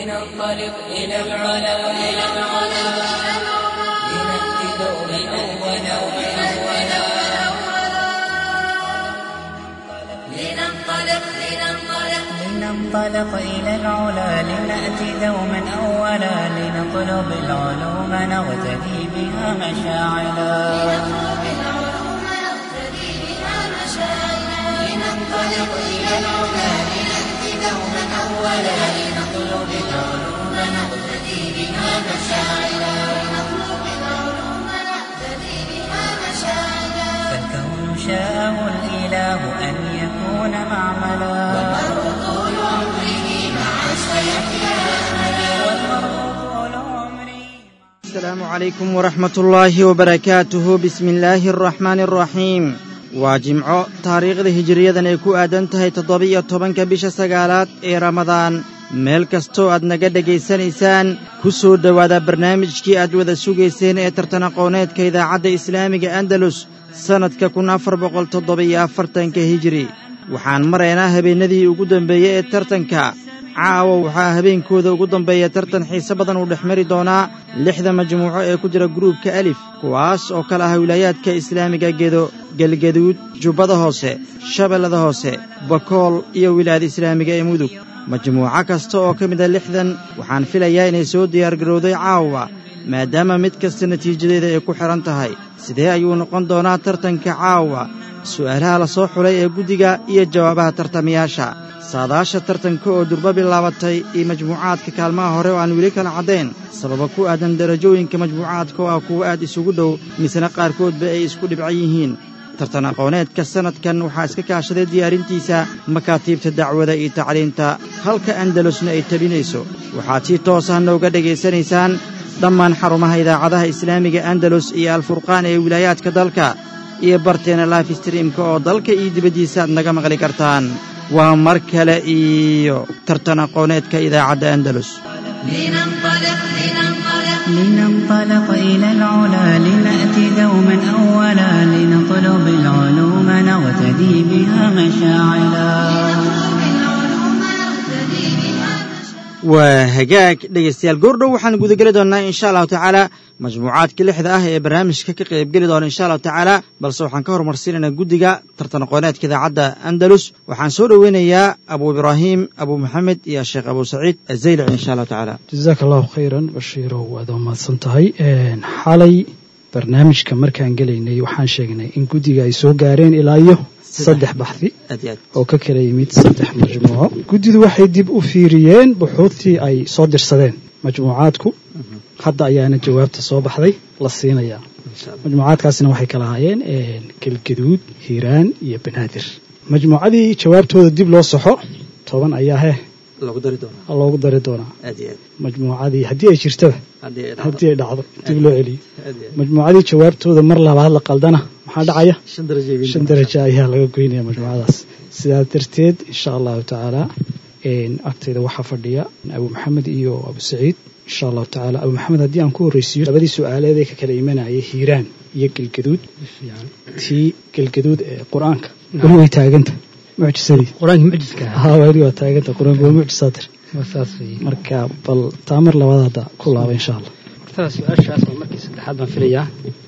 لننطلق إلى العلا إلى العلا لنأتي دوما أولا أولا لننطلق لننطلق لننطلق إلى العلا لنأتي دوما أولا لنطلب العلوم نغتدي بها مشاعلا نطلب العلوم نقتدي بها مشاعرنا لننطلق إلى العلا لنأتي دوما أولا لنطلب العلوم نغتدي بها مشاعلا نطلب العلوم نقتدي بها مشاعرنا فالكون شاءه الإله أن يكون معملا والمرء طول عمره مع سيحيا والمرء طول عمري السلام عليكم ورحمة الله وبركاته بسم الله الرحمن الرحيم waa jimco taariikhda hijiriyadan ay ku aadan tahay toddoba-iyo tobanka bisha sagaalaad ee ramadaan meel kastoo aad naga dhegaysanaysaan ku soo dhowaada barnaamijkii aad wada sugayseen ee tartan aqooneedka idaacadda islaamiga andalus sannadka kun afar boqol toddoba-iyo afartanka hijiri waxaan maraynaa habeennadii ugu dambeeyey ee tartanka caawa waxaa habeenkooda ugu dambeeya tartan xiise badan uu dhex mari doonaa lixda majmuuco ee ku jira gruubka alif kuwaas oo kale ah wilaayaadka islaamiga gedo gelgaduud jubbada hoose shabeellada hoose bakool iyo wilaayada islaamiga ee mudug majmuuco kasta oo ka mid a lixdan waxaan filayaa inay soo diyaargarowday caawa maadaama mid kasta natiijadeeda ay ku xidhan tahay sidee ayuu noqon doonaa tartanka caawa su'aalaha la soo xulay ee guddiga iyo jawaabaha tartamayaasha saadaasha tartanka oo durbo bilaabatay iyo majmuucaadka kaalmaha hore oo aan weli kala caddayn sababa ku aadan darajooyinka majmuucaadka oo ah kuwo aad isugu dhow misena qaarkoodba ay isku dhibcan yihiin tartan aqooneedka sannadkan waxaa iska kaashaday diyaarintiisa makaatiibta dacwada iyo tacliinta halka andalusna ay tabinayso waxaad si toos ah nooga dhegaysanaysaan dhammaan xarumaha idaacadaha islaamiga andalus iyo alfurqaan ee wilaayaadka dalka iyo barteena life streamka oo dalka iyo dibaddiisa aad naga maqli kartaan waa mar kale iyo tartan aqooneedka idaacadda andalus لننطلق لننطلق لننطلق إلى العلا لنأتي دوما أولا لنطلب العلوم نغتدي بها مشاعلا نطلب العلوم نقتدي بها مشاعرنا waa hagaag dhegaystayaal goordhow waxaan gudageli doonnaa insha allahu tacaala majmuucaadka lixda ah ee barnaamijka ka qaybgeli doona insha allahu tacaala balse waxaan ka horumarsiinaynaa guddiga tartan aqooneedka idaacadda andalus waxaan soo dhoweynayaa abu ibraahim abu maxamed iyo sheekh abu saciid azaylici insha allahu tacaala jazaaka allahu khayran bashiirow waad mahadsan tahay xalay barnaamijka markaan gelaynay waxaan sheegnay in guddiga ay soo gaareen ilaa iyo saddex baxdi aad iyo aad oo ka kala yimid saddex majmuuco guddidu waxay dib u fiiriyeen buxuudtii ay soo dirsadeen majmuucaadku hadda ayaana jawaabta soo baxday la siinayaa insha allah majmuucaadkaasina waxay kala ahaayeen gelgaduud hiiraan iyo banaadir majmuucadii jawaabtooda dib loo soxo toban ayaa heh lagu dari doonaa loogu dari doonaa aad iyo aad majmuucadii haddii ay jirtaba haddii ay dhacdo haddii ay dhacdo dib loo celiyo aad iyo aad majmuucadii jawaabtooda mar labaad la qaldana maxaa dhacaya shan darajo ay shan darajo ayaa laga goynaya majmuucadaas sidaa darteed insha allahu tacaala agtayda waxaa fadhiya abu maxamed iyo abu saciid insha allahu tacaala abu maxamed haddii aan ku horreysiiyo labadii su-aaleed ee ka kala imanayay hiiraan iyo gelgaduud tii gelgaduud ee qur-aanka weli way taaganta mucjisadii qur-aanka mucjiska ah haa weli waa taaganta qur-aanka waa mucjisaatir waa saas weeye marka bal taa mar labaad hadda ku laaba insha allah hortada su-aashaas waa markii saddexaad baan filayaa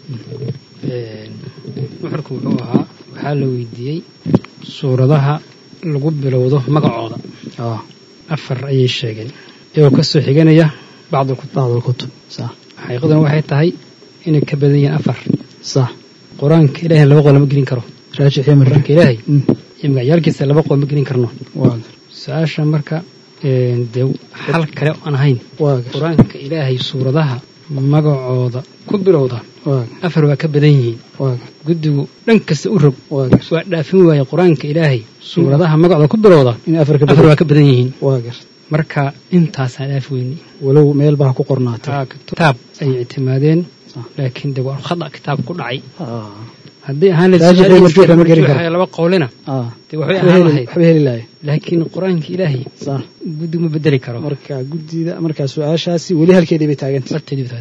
nuxurku wuxuu ahaa waxaa la weydiiyey suuradaha lagu bilowdo magacooda ah afar ayay sheegeen iyagoo ka soo xiganaya bacdul kutub bacd alkutub sax xaqiiqaduna waxay tahay inay ka badan yihiin afar sax qur-aanka ilaahay laba qol lama gelin karo raajix iyo marka qur-aanka ilaahay Mm, iyo magacyaalkiisa laba qol ma gelin karno waa su-aasha marka dee xal kale oo aan ahayn waa qur-aanka ilaahay suuradaha magacooda ku bilowda waa afar waa ka badan yihiin waa guddigu dhan kasta u rog waa waa dhaafin waaye qur-aanka ilaahay suuradaha magacooda ku bilowda in afar ka afar badan waa ka badan yihiin waa gar marka intaasaan dhaafi weyni walow meel baa ku qornaatay Aa, kitaab ay ictimaadeen Sax. laakiin de waa khada kitaab ku dhacay Ah, haddii ahaan lahayd Raajix iyo su'aalihiisa marjuux lama gelin karo. marjuuxa laba qowlina ah. dee waxbay waxba ahaan heli lahayd waxba heli lahay laakiin qur-aanka ilaahay sax guddigu ma bedeli karo marka guddida marka su-aashaasi weli halkeedii bay taagantay barteedii bataata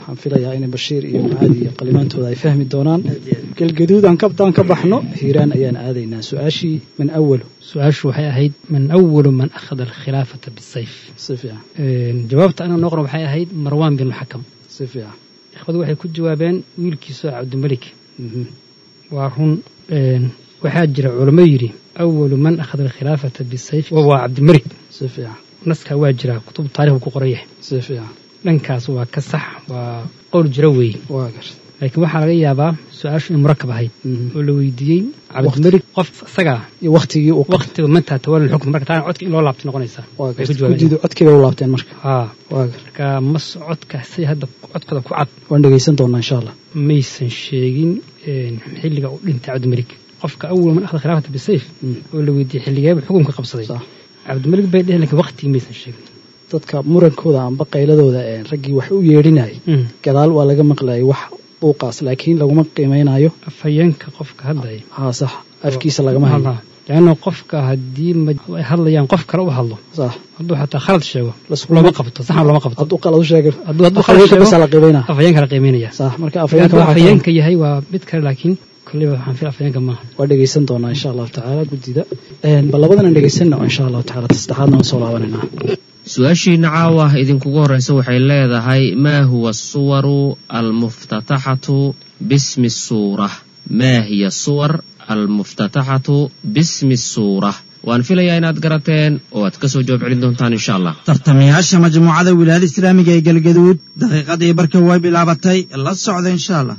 waxaan filayaa in bashiir iyo macaadi iyo qalimaantooda ay fahmi doonaan galgaduud aan kabtaan ka baxno hiiraan ayaan aadaynaa su-aashii man awalu su-aashu waxay ahayd man awalu man akhada alkhilaafata bisayf si fiican jawaabta anaa noo qoran waxay ahayd marwaan bin xakam si fiican ikhwadu waxay ku jawaabeen wiilkiisoo cabdimelik Mhm. waa run waxaa jira culamo yidhi awalu man akhada alkhilaafata bisayf waa cabdimelik si fiican naskaa waa jiraa kutub taarikhuu ku qoran yahay si fiican dhankaas waa ka sax waa qowl jiro weeye waa gar laakiin waxaa laga yaabaa su-aashu in murakab ahayd Mhm. oo la weydiiyey cabdimelik qof isagaa iyo waktigii uu waqtiga mantaa tawali xukm marka taana codka in loo laabtay noqonaysaa waa Way gar ku jawaabeen. guddidu codkiiba u laabteen marka haa waa gar marka mas codka say hadda codkooda ku cad waan dhegaysan doonaa insha allah maysan sheegin een, xilliga uu dhintay cabdimelik qofka awal man akhda khilaafata bisayf Mm. oo la weydiiyey xilligeeba xukunka qabsaday sax cabdimelik bay dheheen laakiin waqtigii maysan sheegin dadka murankooda amba qayladooda ee raggii wax u yeedhinayay Mm. gadaal waa laga maqlayay wax buuqaas laakiin laguma qiimeynayo afhayeenka qofka hadlaya haa sax afkiisa lagama hayo leanna qofka haddii ma- ay hadlayaan qof kale u hadlo sax hadduu xataa khalad sheego Laskuma- looma qabto saxna looma qabto hadduu qalad u sheegay hadduu hadduu khalad afhayeenka sheego basa la qiimeynaa afhayeenka la qiimeynaya sax marka afhayeenka hadduu waxaa ka- afhayeenka yahay waa mid kale laakiin kolleyba waxaan fil afhayeenka maaha waa dhegaysan doonaa insha allahu tacaala guddida Een, bal labadan aan dhegaysanna oo insha allahu tacaala ta saddexaadna waan soo laabanaynaa su-aashiina caawa idinkugu horreysa waxay leedahay maa huwa asuwaru almuftataxatu bismi suura maa hiya suwar almuftataxatu bismi suura waan filayaa inaad garateen oo aad kasoo jawaab celin doontaan insha allah tartamayaasha majmuucada wilaayada islaamiga ee galgaduud daqiiqadii barka way bilaabatay la socda insha allah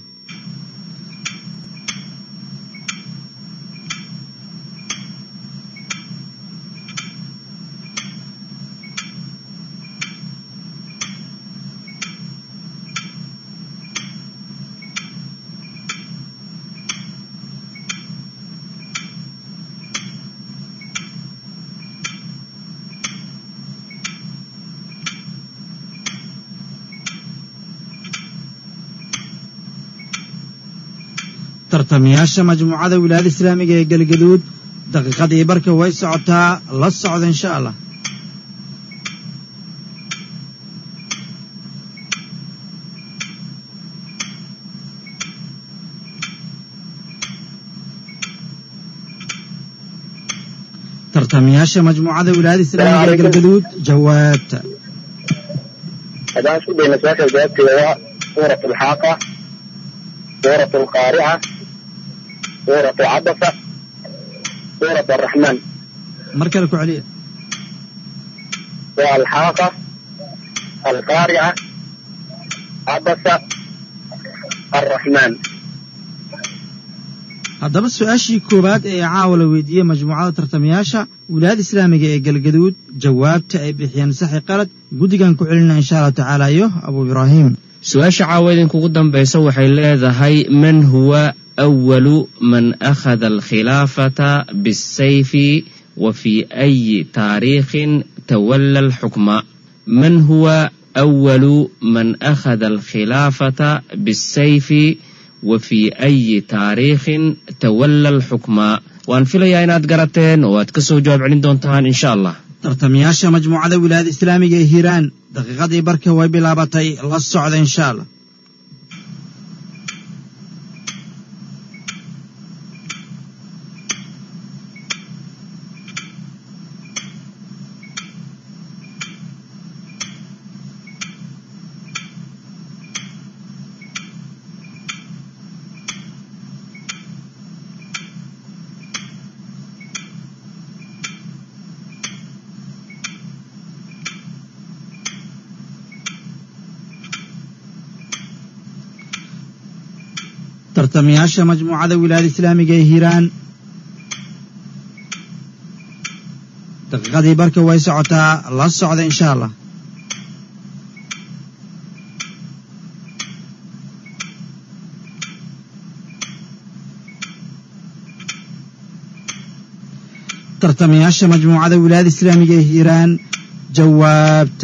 tartamayaasha majmuucada wilaayada islaamiga ee galgaduud daqiiqadii barka way socotaa la socda insha allah tartamayaasha majmuucada wilaayada islaamiga ee galgaduud jawaabta haddaan isku dayna su-aasha jawaabteeda waa suurat alxaaqa suurat alqaarica suurat cabasa suurat araxmaan mar kale ku celiya waa alxaaqa alqaarica cabasa araxmaan haddaba su-aashii koowaad ee caawa la weydiiyey majmuucada tartamayaasha wilaayada islaamiga ee galgaduud jawaabta ay bixiyeen saxi qalad guddigan ku celina insha allahu tacaala iyo abuu ibraahim su-aasha caawa idinkugu dambaysa waxay leedahay man huwa awalu man akhada alkhilaafata bisayfi wa fi ayi taariikhin tawalla alxukma man huwa awalu man akhada alkhilaafata bisayfi wa fi ayi taariikhin tawalla alxukma waan filayaa inaad garateen oo aad kasoo jawaab celin doontaan insha allah tartamayaasha majmuucada wilaayada islaamiga ee hiiraan daqiiqadii barka way bilaabatay la socda insha allah tartamayaasha majmuucada wilaayada islaamiga ee hiiraan daqiiqadii barka way socotaa la socda insha allah tartamayaasha majmuucada wilaayada islaamiga ee hiiraan jawaabta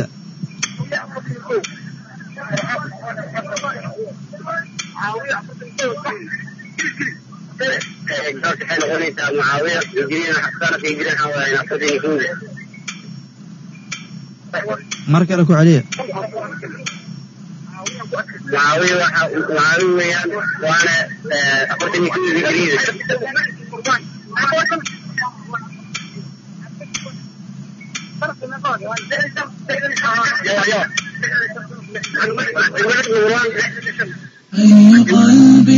jawaabta waxay noqonaysaa mucaawiya hijriyana xasanata hijriyan xawaayan asadini kuuda mar kale ku celiya mucaawiya waxa mucaawiya weeyaan waana afartan iyo kowdii hijriyada أي قلب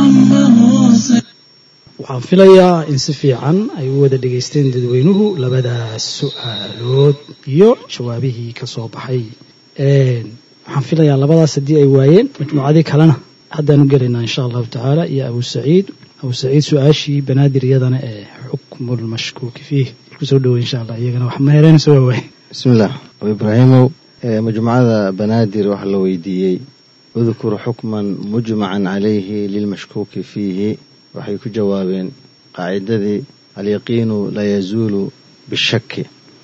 ضمه waxaan filayaa in si fiican ay u wada dhegaysteen dadweynuhu labadaas su-aalood iyo jawaabihii ka soo baxay waxaan filayaa labadaas haddii ay waayeen majmuucadii kalena haddaanu gelaynaa insha allahu tacaala iyo abu saciid abu saciid su-aashii banaadir iyadana ee xukmulmashkuuki fiih kusoo dhowey insha allah iyagana wax mehereen soo waawaay bismillaah abu ibraahimow ee majmuucada banaadir waxaa la weydiiyey udkur xukman mujmacan calayhi lilmashkuuki fiihi waxay ku jawaabeen qaacidadii alyaqiinu laa yazuulu bishaki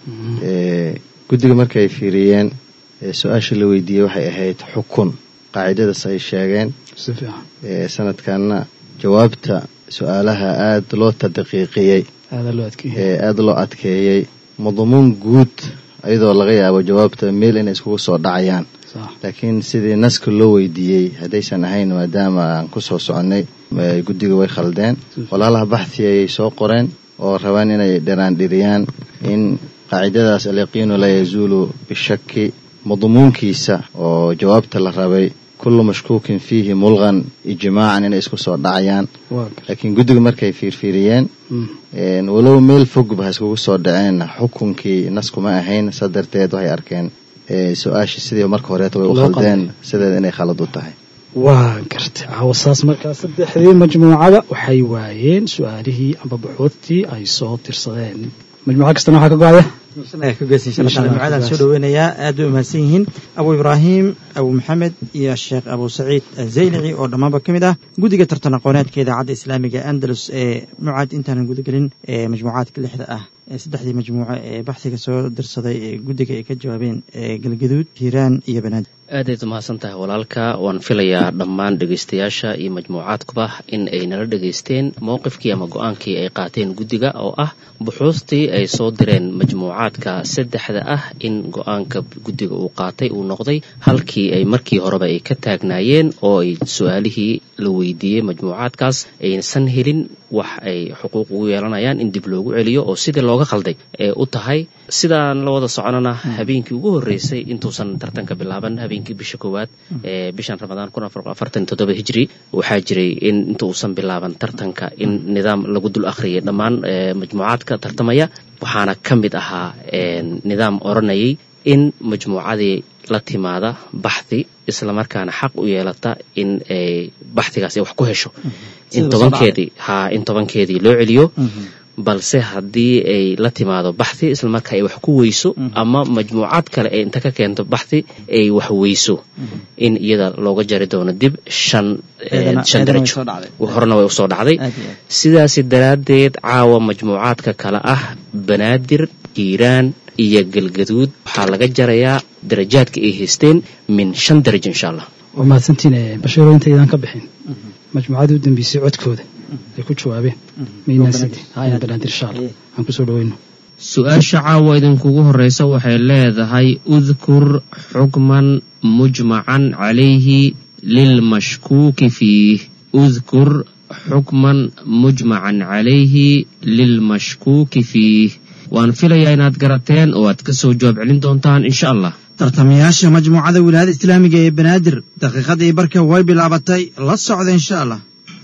ee guddiga markay fiiriyeen ee su-aasha la weydiiyey waxay ahayd xukun qaacidadaas ay sheegeen si fiican ee sanadkanna jawaabta su-aalaha aada loo tadqiiqiyey aada loo adkeeyey ee aada loo adkeeyey madmuun guud iyadoo laga yaabo jawaabta meel inay iskugu soo dhacayaan sax laakiin sidii naska loo weydiiyey haddaysan ahayn maadaama aan ku soo soconnay ee guddiga way khaldeen walaalaha baxthi ayay soo qoreen oo rabaan inay dhiraandhiriyaan in qaacidadaas alyaqiinu laa yazuulu bishaki madmuunkiisa oo jawaabta la rabay kullu mashkuukin fiihi mulqan ijmaacan inay isku soo dhacayaan waa gar laakiin guddiga markay fiirfiiriyeen Mm. een, walow meel fogba ha iskugu soo dhaceen xukunkii naskuma ahayn saa darteed waxay arkeen ee, su-aashii sidii marka horeeta way u Loo khaldeen qalday. sideeda inay khalad u tahay waa gartay caawa saas markaa saddexdii majmuucada waxay waayeen su-aalihii amba buxuudtii ay soo tirsadeen majmuuco kastana waxaa ka go-aya ka geysan insha allah majmuucadan soo dhaweynayaa aad bay umahadsan yihiin abu ibraahim abu maxamed iyo sheekh abu saciid azaylici oo dhammaanba ka mid ah guddiga tartan aqooneedka idaacadda islaamiga andalus ee mucaad intaanan gudagelin ee majmuucaadka lixda ah ee saddexdii majmuuco ee baxsiga soo dirsaday ee guddiga ay ka jawaabeen ee galgaduud hiiraan iyo banaadir aadayd umahadsan tahay walaalka waan filayaa dhammaan dhegaystayaasha iyo majmuucaadkuba in ay nala dhegaysteen mowqifkii ama go-aankii ay qaateen guddiga oo ah buxuustii ay soo direen majmuucaadka saddexda ah in go-aanka guddiga uu qaatay uu noqday halkii ay markii horeba ay ka taagnaayeen oo ay su-aalihii la weydiiyey majmuucaadkaas aysan helin wax ay xuquuq ugu yeelanayaan in dib loogu celiyo oo sidii looga khalday ee u tahay sidaan la wada soconana habeenkii ugu horreysay intuusan tartanka bilaaban habeenkii bisha koowaad ee bishan ramadaan kun afar afartan toddoba hijri waxaa jiray in inta uusan bilaaban tartanka in nidaam lagu dul akhriyay dhammaan ee, majmuucaadka tartamaya waxaana ka mid ahaa een, nidaam odhanayay in majmuucadii la timaada baxthi islamarkaana xaq u yeelata in ay baxhigaas ay wax ku hesho in Sida tobankeedii haa in tobankeedii loo celiyo balse haddii ay la timaado baxthi islamarka ay wax ku weyso ama majmuucaad kale ay inta ka keento baxthi ay wax weyso in iyada looga jari doono dib shan eh, Eedana- shan eedana way darajo soo dhacday. horena way usoo dhacday aad iyo aad sidaasi daraaddeed caawa majmuucaadka kale ah banaadir hiiraan iyo galgaduud waxaa laga jarayaa darajaadka ay haysteen min shan darajo insha allah waa mahadsantiin ee bashiiro intaydaan ka bixin majmuucadii u dambeysay codkooda ay ku jawaabeen maynaasid haya banaadir insha allah aan kusoo dhaweyno su-aasha caawa idinkugu horeysa waxay leedahay udkur xukman mujmacan calayhi lilmashkuuki fiih udkur xukman mujmacan calayhi lilmashkuuki fiih waan filayaa inaad garateen oo aad ka soo jawaab celin doontaan insha allah tartamayaasha majmuucada wilaayada islaamiga ee banaadir daqiiqadii barka way bilaabatay la socda insha allah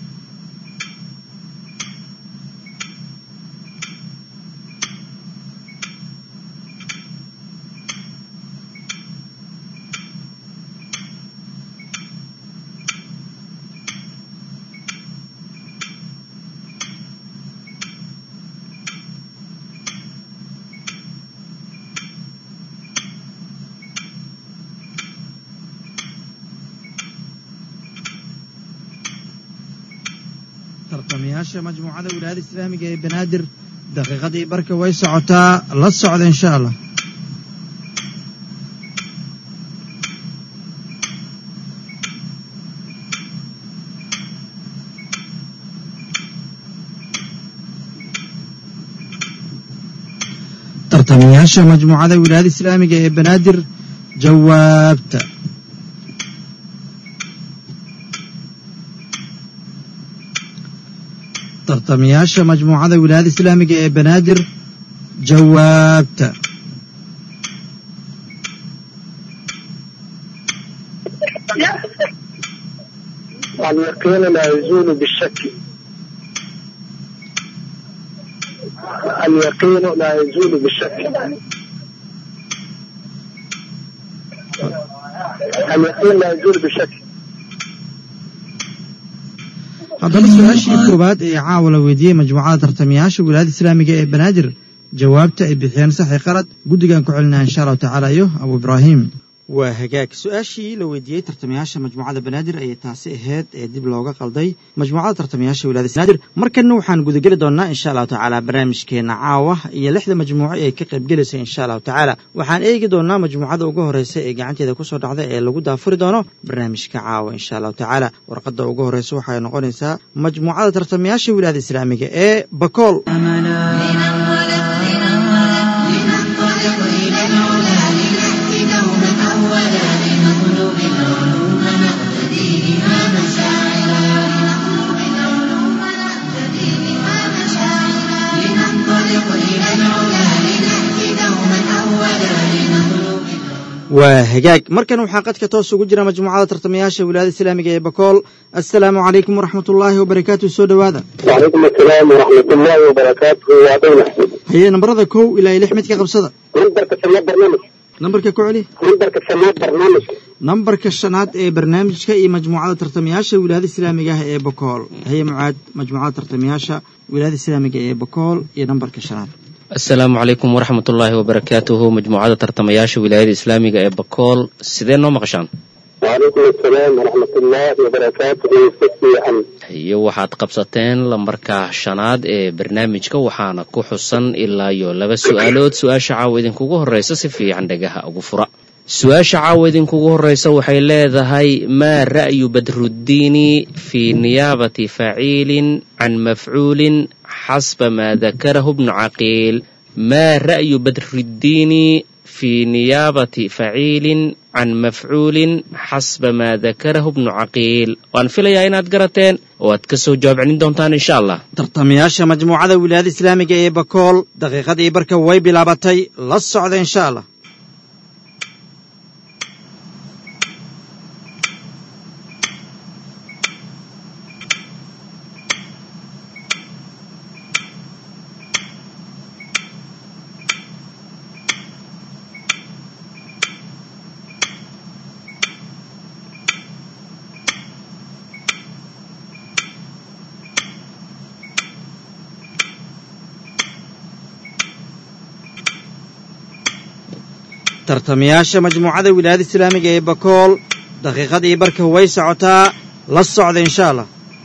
tartamayaasha majmuucada wilaayada islaamiga ee banaadir daqiiqadii barka way socotaa la socda insha allah tartamayaasha majmuucada wilaayada islaamiga ee banaadir jawaabta tartamayaasha majmuucada wilaayada islaamiga ee banaadir jawaabta اليقين لا يزول بالشك اليقين لا يزول بالشك اليقين لا يزول بالشك haddaba su-aashii koowaad ee caawa la weydiiyey majmuucada tartamayaasha wilaayada islaamiga ee banaadir jawaabta ay bixiyeen saxi qalad guddigan ku celinaya insha allahu tacaala iyo abu ibraahim waa hagaag su-aashii la weydiiyey tartamayaasha majmuucada banaadir ayay taasi ahayd ee dib looga qalday majmuucada tartamayaasha wilaayada banaadir markanna waxaan gudageli doonaa insha allahu tacaala barnaamijkeena caawa iyo lixda majmuuco ee ka qaybgelaysa insha allahu tacaala waxaan eegi doonaa majmuucada ugu horeysa ee gacanteeda kusoo dhacda ee lagu daafuri doono barnaamijka caawa insha allahu tacaala warqadda ugu horeysa waxay noqonaysaa majmuucada tartamayaasha wilaayada islaamiga ee bakool لننطلق إلى العلا لنأتي دوما أولا لنطلب العلوم نقتدي بها مشاعرا لنطلب العلوم نقتدي بها مشاعرا لننطلق إلى العلا لنأتي دوما أولا لنطلب waa hagaag markan waxaa qadka toos ugu jira majmuucada tartamayaasha wilaayada islaamiga ee bakool assalaamu calaykum waraxmat ullaahi wabarakaatu soo dhowaada وعليكم السلام ورحمة الله وبركاته وعدينا haye nambarada kow ilaa iyo lix mid ka qabsada نمبرك سماء برنامج nambarka ku celi نمبرك سماء برنامج nambarka shanaad ee barnaamijka iyo majmuucada tartamayaasha wilaayada islaamiga ah ee bakool haye mucaad majmuucada tartamayaasha wilaayada islaamiga ee bakool iyo nambarka shanaad asalaamu calaykum waraxmat ullaahi wabarakaatuhu majmuucada tartamayaasha wilaayada islaamiga ee bakool sidee noo maqashaan وعليكم السلام ورحمة الله وبركاته استاذ عن iyo waxaad qabsateen lambarka shanaad ee barnaamijka waxaana ku xusan ilaa iyo laba su-aalood su-aasha caawa idinkugu horreysa si fiican dhagaha ugu fura su-aasha caawa idinkugu horreysa waxay leedahay maa ra'yu badruddiini fii niyaabati faciilin can mafcuulin xasba maa dakarahu bnu caqiil maa ra'yu badruddiini fii niyaabati faciilin can mafcuulin xasba maa dakarahu bnu caqiil waan filayaa inaad garateen oo aad ka soo jawaab celin doontaan insha allah tartamayaasha majmuucada wilaayada islaamiga ee bakool daqiiqadii barka way bilaabatay la socda insha allah tartamayaasha majmuucada wilaayada islaamiga ee bakool daqiiqadii barka way socotaa la socda insha allah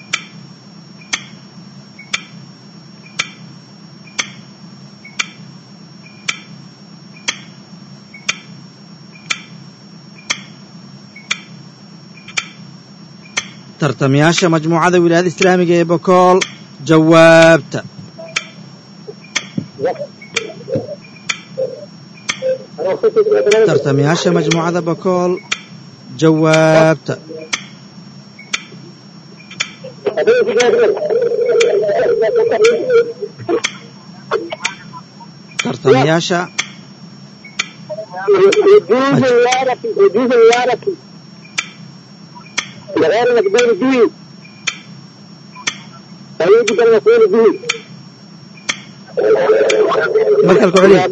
tartamayaasha majmuucada wilaayada islaamiga ee bakool jawaabta tartamayaasha majmuucada bakool jawaabta tartamayaasha يجوز الورق يجوز الورق بغير مقدور به فيجب أن يكون به markal ku celiya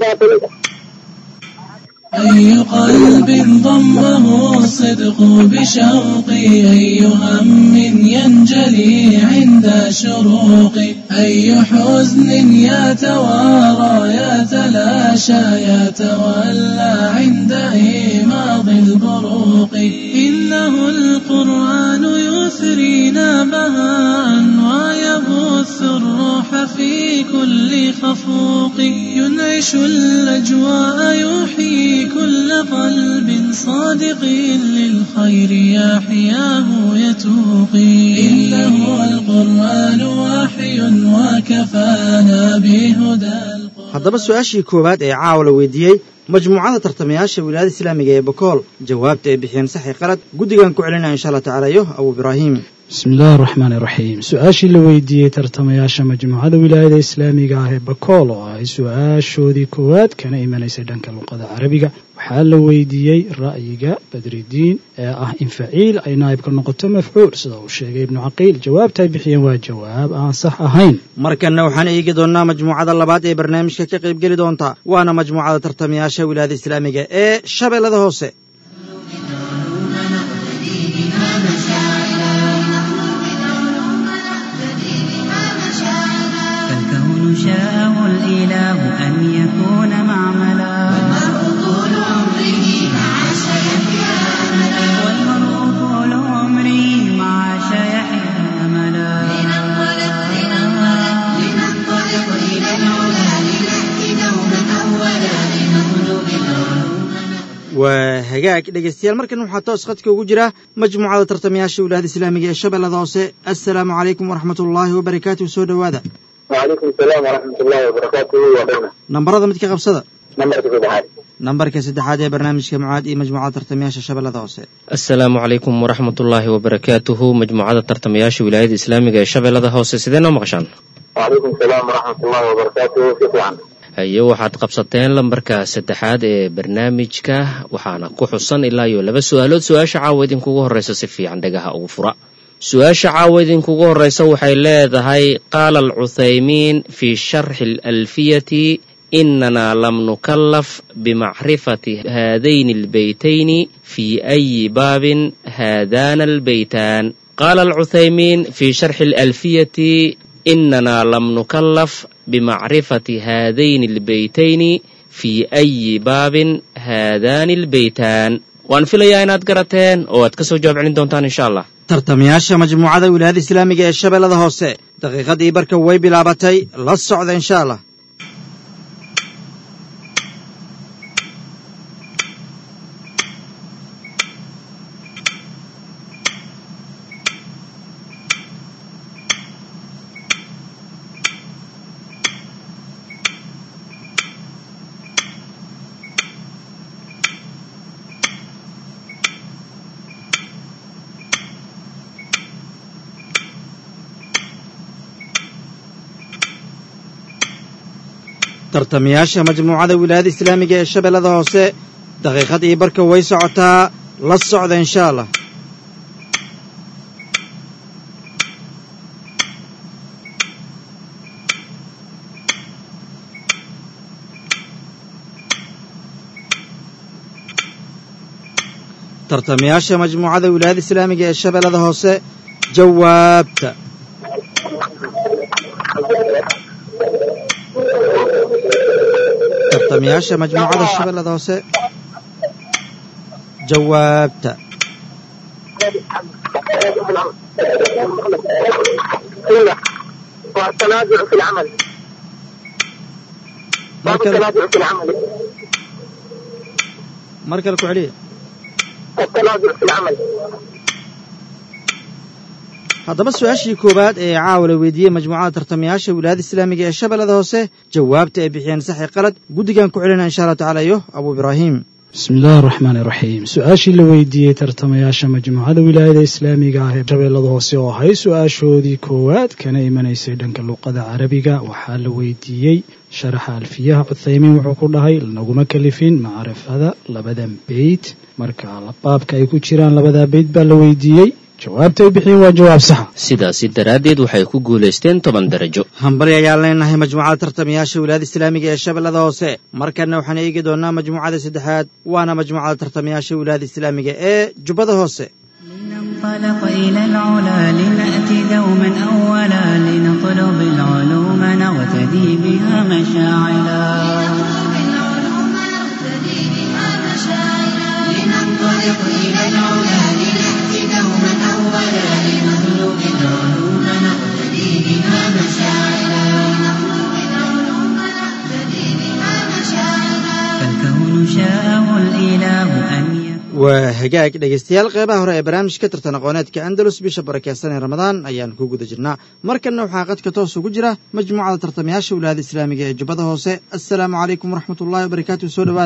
أي قلب ضمه الصدق بشوقي أي هم ينجلي عند شروقي أي حزن يتوارى يتلاشى يتولى عند إيماض البروق إنه القرآن يثرينا بهاء ويبث الروح في كل خفوق ينعش الأجواء يحيي كل قلب صادق للخير يحياه يتوقي إنه القرآن وحي وكفانا بهدى القرآن haddaba su-aashii koowaad ee caawa la weydiiyey majmuucada tartamayaasha wilaayada islaamiga ee bakool jawaabta ay bixiyeen saxi qalad guddigan ku celinaya insha allah tacaala iyo abu ibraahim bismi illaahi araxmaan iraxiim su-aashii la weydiiyey tartamayaasha majmuucada wilaayada islaamiga ah ee bakool oo ahay su-aashoodii koowaad kana imanaysay dhanka luqada carabiga waxaa la weydiiyey ra'yiga badridiin ee ah in faciil ay naa'ibka noqoto mafcuul sida uu sheegay ibnu caqiil jawaabta ay bixiyeen waa jawaab aan sax ahayn markanna waxaan eegi doonnaa majmuucada labaad ee barnaamijka ka qaybgeli doonta waana majmuucada tartamayaasha wilaayada islaamiga ee shabeellada hoose فالكون شاءه الإله أن يكون معملا طول عمره مع سيحيا والمرء طول عمري مع شيحيا أملا لننطلق لننطلق لننطلق إلى العلا لنأتي دوما أولا لنطلب العلوم waa hagaag dhegaystayaal markan waxaa toos khadka ugu jira majmuucada tartamayaasha wilaayada islaamiga ee shabeellada hoose assalaamu calaykum waraxmat ullaahi wabarakaatuhu soo dhowaada وعليكم السلام ورحمة الله وبركاته وبركاته nambarada midka qabsada نمبر تبعات nambarka saddexaad ee barnaamijka mucaad iyo majmuucada tartamayaasha shabeellada hoose asalaamu calaykum waraxmatullaahi wabarakaatuhu majmuucada tartamayaasha wilaayada islaamiga ee shabeellada hoose sidee noo maqashaan وعليكم السلام ورحمة الله وبركاته كيف عن haye waxaad qabsateen lambarka saddexaad ee barnaamijka waxaana ku xusan ilaa iyo laba su-aalood su-aasha caawa idinkugu horreysa si fiican dhagaha ugu fura su-aasha caawa idinkugu horreysa waxay leedahay qaala alcuthaymiin fii sharxi alalfiyati inana lam nukallaf bimacrifati haadayni albeytayni fii ayi baabin haadana albeytaan qaala alcuthaymiin fii sharxi alalfiyati inana lam nukallaf bimacrifati haadayni albeytayni fii ayi baabin haadaani albeytaan waan filayaa inaad garateen oo aad ka soo jawaab celin doontaan insha allah tartamayaasha majmuucada wilaayada islaamiga ee shabeellada hoose daqiiqadii barka way bilaabatay la socda insha allah tartamayaasha majmuucada wilaayada islaamiga ee shabeellada hoose daqiiqadii barka way socotaa la socda insha allah tartamayaasha majmuucada wilaayada islaamiga ee shabeellada hoose jawaabta tartamayaasha majmuucada shabeellada hoose jawaabta والتنازع في العمل باب markale التنازع في العمل mar kale ku celiya التنازع في العمل haddaba su-aashii koowaad ee caawa la weydiiyey majmuucada tartamayaasha wilaayada islaamiga ee shabeellada hoose jawaabta ay bixiyeen saxi qalad guddigan ku celinaa insha allah tacaala iyo abuu ibraahim bismi illaahi araxmaan iraxiim su-aashii la weydiiyey tartamayaasha majmuucada wilaayada islaamiga ah ee shabeellada hoose oo ahay su-aashoodii koowaad kana imanaysay dhanka luqada carabiga waxaa la weydiiyey sharaxa alfiyaha cuthaymiin wuxuu ku dhahay naguma kalifin macrifada labadan beyt marka baabka ay ku jiraan labadaa beyt baa la weydiiyey jawaabta ay bixiyeen waa jawaab saxa sidaasi daraaddeed waxay ku guulaysteen toban darajo hambali ayaan leenahay majmuucada tartamayaasha wilaayada islaamiga ee shabeellada hoose markanna waxaan eegi doonaa majmuucada saddexaad waana majmuucada tartamayaasha wilaayada islaamiga ee jubbada hoose لننطلق إلى العلا لنأتي دوما أولا لنطلب العلوم نغتدي بها مشاعلا العلوم نقتدي بها مشاعرا لننطلق إلى العلا لنأتي دوما أولا لنطلب العلوم نقتدي بها مشاعرا لنطلب العلوم نقتدي بها مشاعرا فالكون شاءه الإله أن يكون waa hagaag dhegaystayaal qeybaha hore ee barnaamijka tartan aqooneedka andalus bisha barakeysan ee ramadaan ayaan ku guda jirnaa markanna waxaa qadka toos ugu jira majmuucada tartamayaasha wilaayada islaamiga ee jubbada hoose assalaamu calaykum waraxmat ullahi wabarakaatu soo dhowaada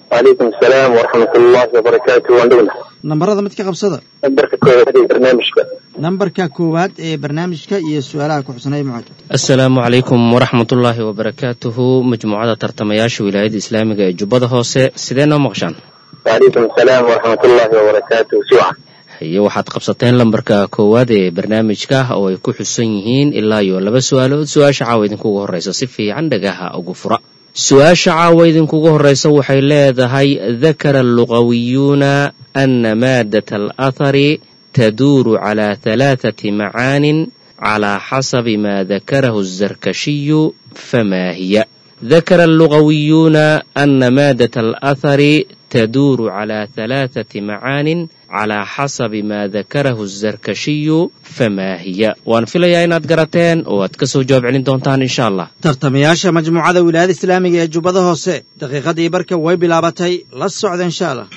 وعليكم السلام ورحمة الله وبركاته وعندنا nambarada mid ka qabsada نمبرك كويس برنامجك nambarka koowaad ee barnaamijka iyo su-aalaha ku xusanay mucaad asalaamu calaykum waraxmatullaahi wabarakaatuhu majmuucada tartamayaasha wilaayada islaamiga ee jubbada hoose sidee noo maqshaan وعليكم السلام ورحمة الله وبركاته سوعة haye waxaad qabsateen lambarka koowaad ee barnaamijka oo ay ku xusan yihiin ilaa iyo laba su-aalood su-aasha caawa idinkugu horreysa si fiican dhagaha ugu fura su-aasha caawa idinkugu horreysa waxay leedahay dakara allugawiyuuna ana maadat alathari taduuru calaa halaathati macaanin calaa xasabi maa dakarahu الزركشي فما هي ذكر اللغويون أن مادة الأثر تدور على ثلاثة معان على حسب ما ذكره الزركشي فما هي وأن في ليا إناد قراتين واتكسو جواب علين دونتان إن شاء الله tartamayaasha majmuucada wilaayada islaamiga ee jubbada hoose daqiiqadii barka way bilaabatay la socda insha allah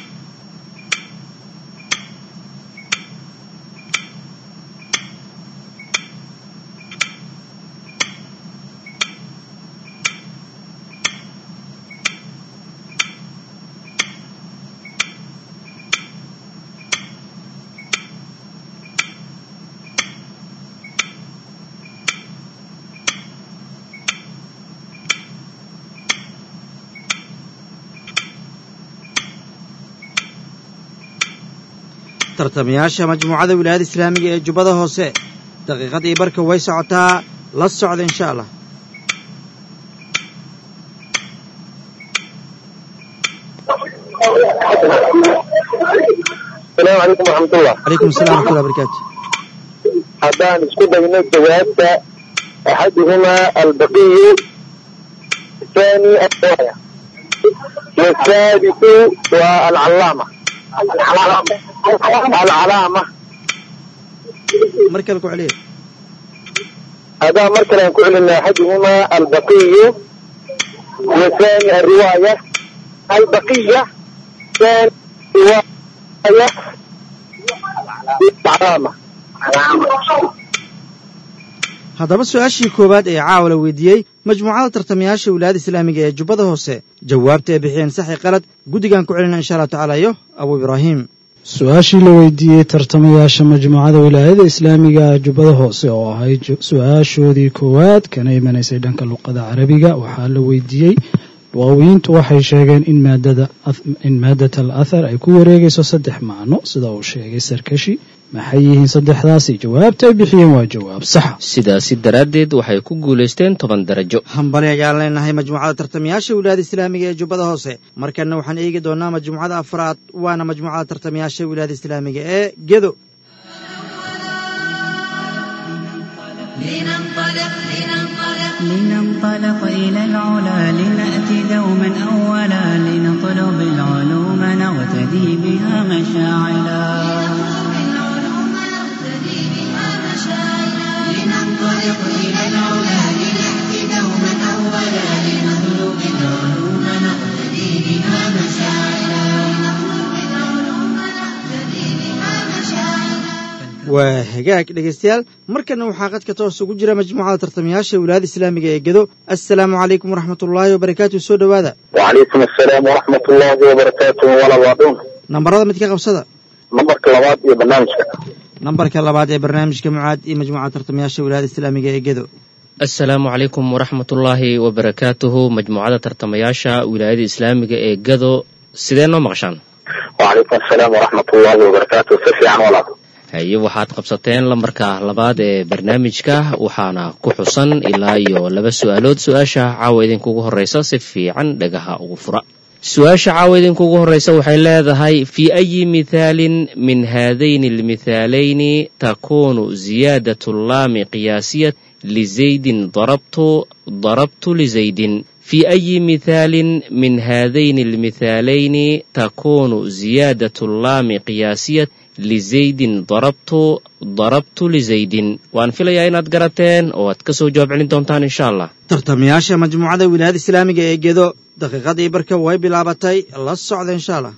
tartamayaasha majmuucada wilaayada islaamiga ee jubbada hoose daqiiqadii barka way socotaa la socda insha allah السلام عليكم ورحمة الله calaykum assalam waraxmatullahi barakaatu حدان اسكو دينا جوابك أحدهما البقي الثاني الرواية والثالث والعلامة العلامة mar kale ku celiya هذا مركز نقول ان احدهما البقي والثاني الرواية البقية ثاني رواية العلامة haddaba su-aashii koowaad ee caawa la weydiiyey majmuucada tartamayaasha wilaayada islaamiga ee jubbada hoose jawaabta ay bixiyeen saxi qalad guddigan ku celina insha allahu tacaala iyo abu ibraahim su-aashii la weydiiyey tartamayaasha majmuucada wilaayada islaamiga jubbada hoose oo ahayd ju- su-aashoodii koowaad kana imanaysay dhanka luqada carabiga waxaa la weydiiyey luqawiyiintu waxay sheegeen in maadada ath- in maadat al athar ay ku wareegayso saddex macno sida uu sheegay sarkashi maxay yihiin saddexdaasi jawaabta ay bixiyeen waa jawaab saxa sidaasi daraaddeed waxay ku guulaysteen toban darajo hambali ayaan leenahay majmuucada tartamayaasha wilaayada islaamiga ee jubbada hoose markanna waxaan eegi doonaa majmuucada afraad waana majmuucada tartamayaasha wilaayada islaamiga ee gedo لننطلق لننطلق لننطلق إلى العلا لنأتي دوما أولا لنطلب العلوم نغتدي بها مشاعلا العلوم نقتدي بها مشاعرا لننطلق إلى العلا لنأتي دوما أولا لنطلب العلوم نقتدي بها مشاعرا لنطلب العلوم نقتدي بها مشاعرا waa hagaag dhegaystayaal markanna waxaa qadka toos ugu jira majmuucada tartamayaasha wilaayada islaamiga ee gedo assalaamu calaykum waraxmatullaahi wabarakaatu soo dhowaada وعليكم السلام ورحمة الله وبركاته ولا بعضهم nambarada mid ka qabsada نمبرك لبعض يا برنامجك nambarka labaad ee barnaamijka mucaad iyo majmuucada tartamayaasha wilaayada islaamiga ee gedo asalaamu calaykum waraxmatullaahi wabarakaatuhu majmuucada tartamayaasha wilaayada islaamiga ee gado sidee noo maqshaan وعليكم السلام ورحمة الله وبركاته سفي عن ولا haye waxaad qabsateen lambarka labaad ee barnaamijka waxaana ku xusan ilaa iyo laba su-aalood su-aasha caawa idinkugu horreysa si fiican dhagaha ugu fura su-aasha caawa idinkugu horreysa waxay leedahay fii ayi mithaalin min haadayni almithaalayni takuunu ziyaadatu llaami qiyaasiyat lizaydin darabtu darabtu lizaydin في أي مثال من هذين المثالين تكون زيادة اللام قياسية لزيد ضربت ضربت لزيد وأن في ليا إناد قراتين واتكسو جواب علين دونتان إن شاء الله tartamayaasha majmuucada wilaayada islaamiga ee gedo daqiiqadii barka way bilaabatay la socda insha allah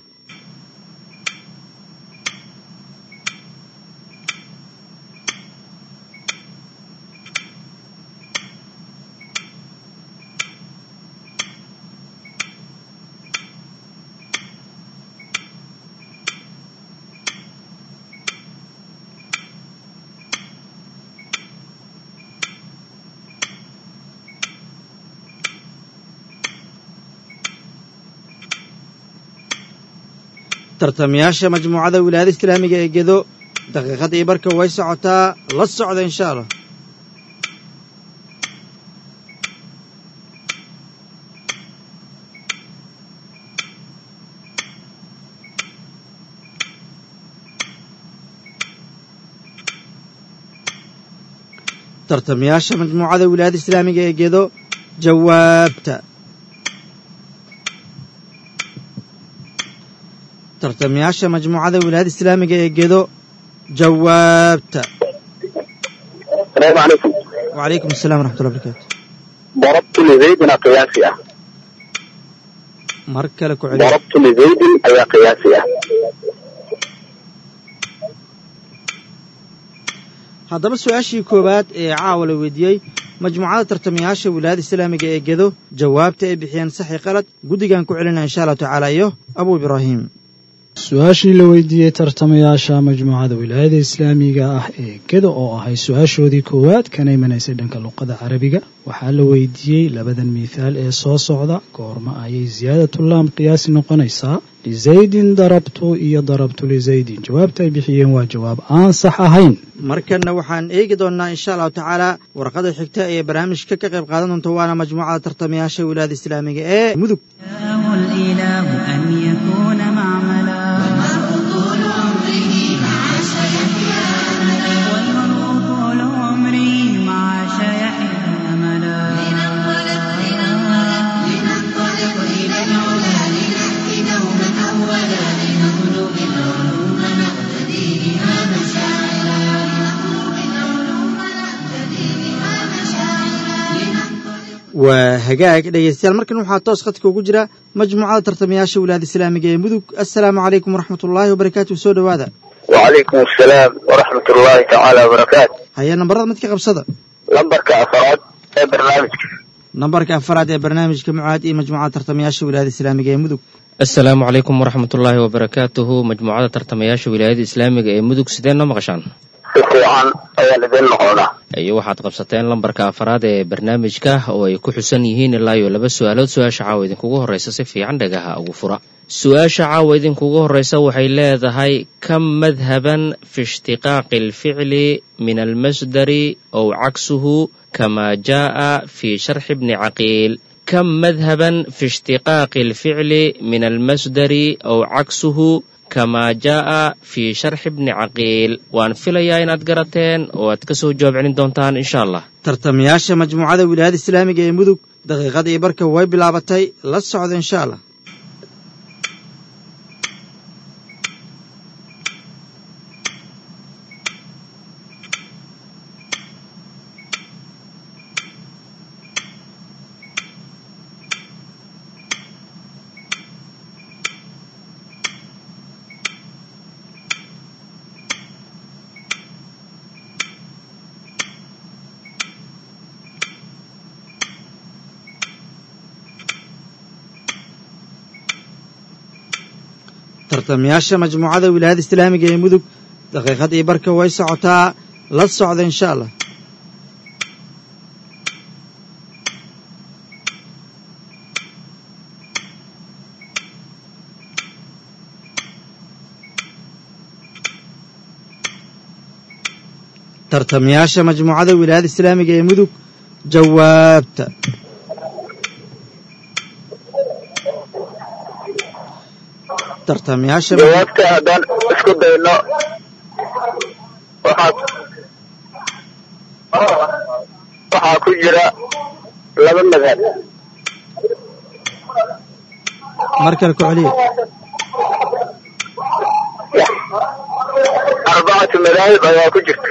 tartamayaasha majmuucada wilaayada islaamiga ee gedo daqiiqadii barka way socotaa la socda insha allah tartamayaasha majmuucada wilaayada islaamiga ee gedo jawaabta tartamayaasha majmuucada wilaayada islaamiga ee gedo jawaabta السلام عليكم وعليكم السلام ورحمة الله وبركاته ضربت لزيد قياسي أه mar kale ku celiya ضربت لزيد أي قياسي أه haddaba su-aashii koowaad ee caawa la weydiiyey majmuucada tartamayaasha wilaayada islaamiga ee gedo jawaabta ay bixiyeen saxi qalad guddigan ku celinaya insha allahu tacaala iyo abu ibraahim su-aashii la weydiiyey tartamayaasha majmuucada wilaayada islaamiga ah ee gedo oo ahay su-aashoodii koowaad kana imanaysay dhanka luqada carabiga waxaa la weydiiyey labadan mithaal ee soo socda goorma ayay siyaadatullaam qiyaasi noqonaysaa lizaydin darabtu iyo darabtu lizaydin jawaabta ay bixiyeen waa jawaab aan sax ahayn markanna waxaan eegi doonnaa insha allahu tacaala warqada xigta ee barnaamijka ka qayb qaadan doonta waana majmuucada tartamayaasha wilaayada islaamiga ee mudug شاء الإله أن يكون معملا والمرء طول عمره مع شيخ أملا والمرء طول عمره مع شيحه أملا لننطلق لننطلق لننطلق إلى العلا لنأتي دوما أولا لنطلب العلوم نقتدي بها مشاعرا لنطلب العلوم نقتدي بها مشاعرا لننطلق waa hagaag dhegaystayaal markan waxaa toos khadka ugu jira majmuucada tartamayaasha wilaayada islaamiga ee mudug assalaamu calaykum waraxmat ullaahi wabarakaatuh soo dhowaada وعليكم السلام ورحمة الله تعالى وبركاته haya nambarada mid ka qabsada لمبرك أفراد ee barnaamijka nambarka afaraad ee barnaamijka mucaad iyo majmuucada tartamayaasha wilaayada islaamiga ee mudug asalaamu calaykum waraxmatullaahi wabarakaatuhu majmuucada tartamayaasha wilaayada islaamiga ee mudug sidee noo maqashaan si fiican ayaa lidin noqonaa iyo waxaad qabsateen lambarka afaraad ee barnaamijka oo ay ku xusan yihiin ilaa iyo laba su-aalood su-aasha caawa idinkugu horreysa si fiican dhagaha ugu fura su-aasha caawa idinkugu horreysa waxay leedahay kam madhaban fi ishtiqaaqi alficli min almasdari ow caksuhu kama jaa'a fi sharxi bni caqiil kam madhaban fi ishtiqaaqi alficli min almasdari ow caksuhu kama jaa'a fi sharxi bni caqiil waan filayaa inaad garateen oo aad ka soo jawaab celin doontaan insha allah tartamayaasha majmuucada wilaayada islaamiga ee mudug daqiiqadii barka way bilaabatay la socda insha allah tartamayaasha majmuucada wilaayada islaamiga ee mudug daqiiqadii barka way socotaa la socda insha allah tartamayaasha majmuucada wilaayada islaamiga ee mudug jawaabta tartamayaasha jawaabta haddaan isku dayno waxaa waxaa ku jira laba madhab mar kale ku celiya arbacatu madaahib ayaa ku jirta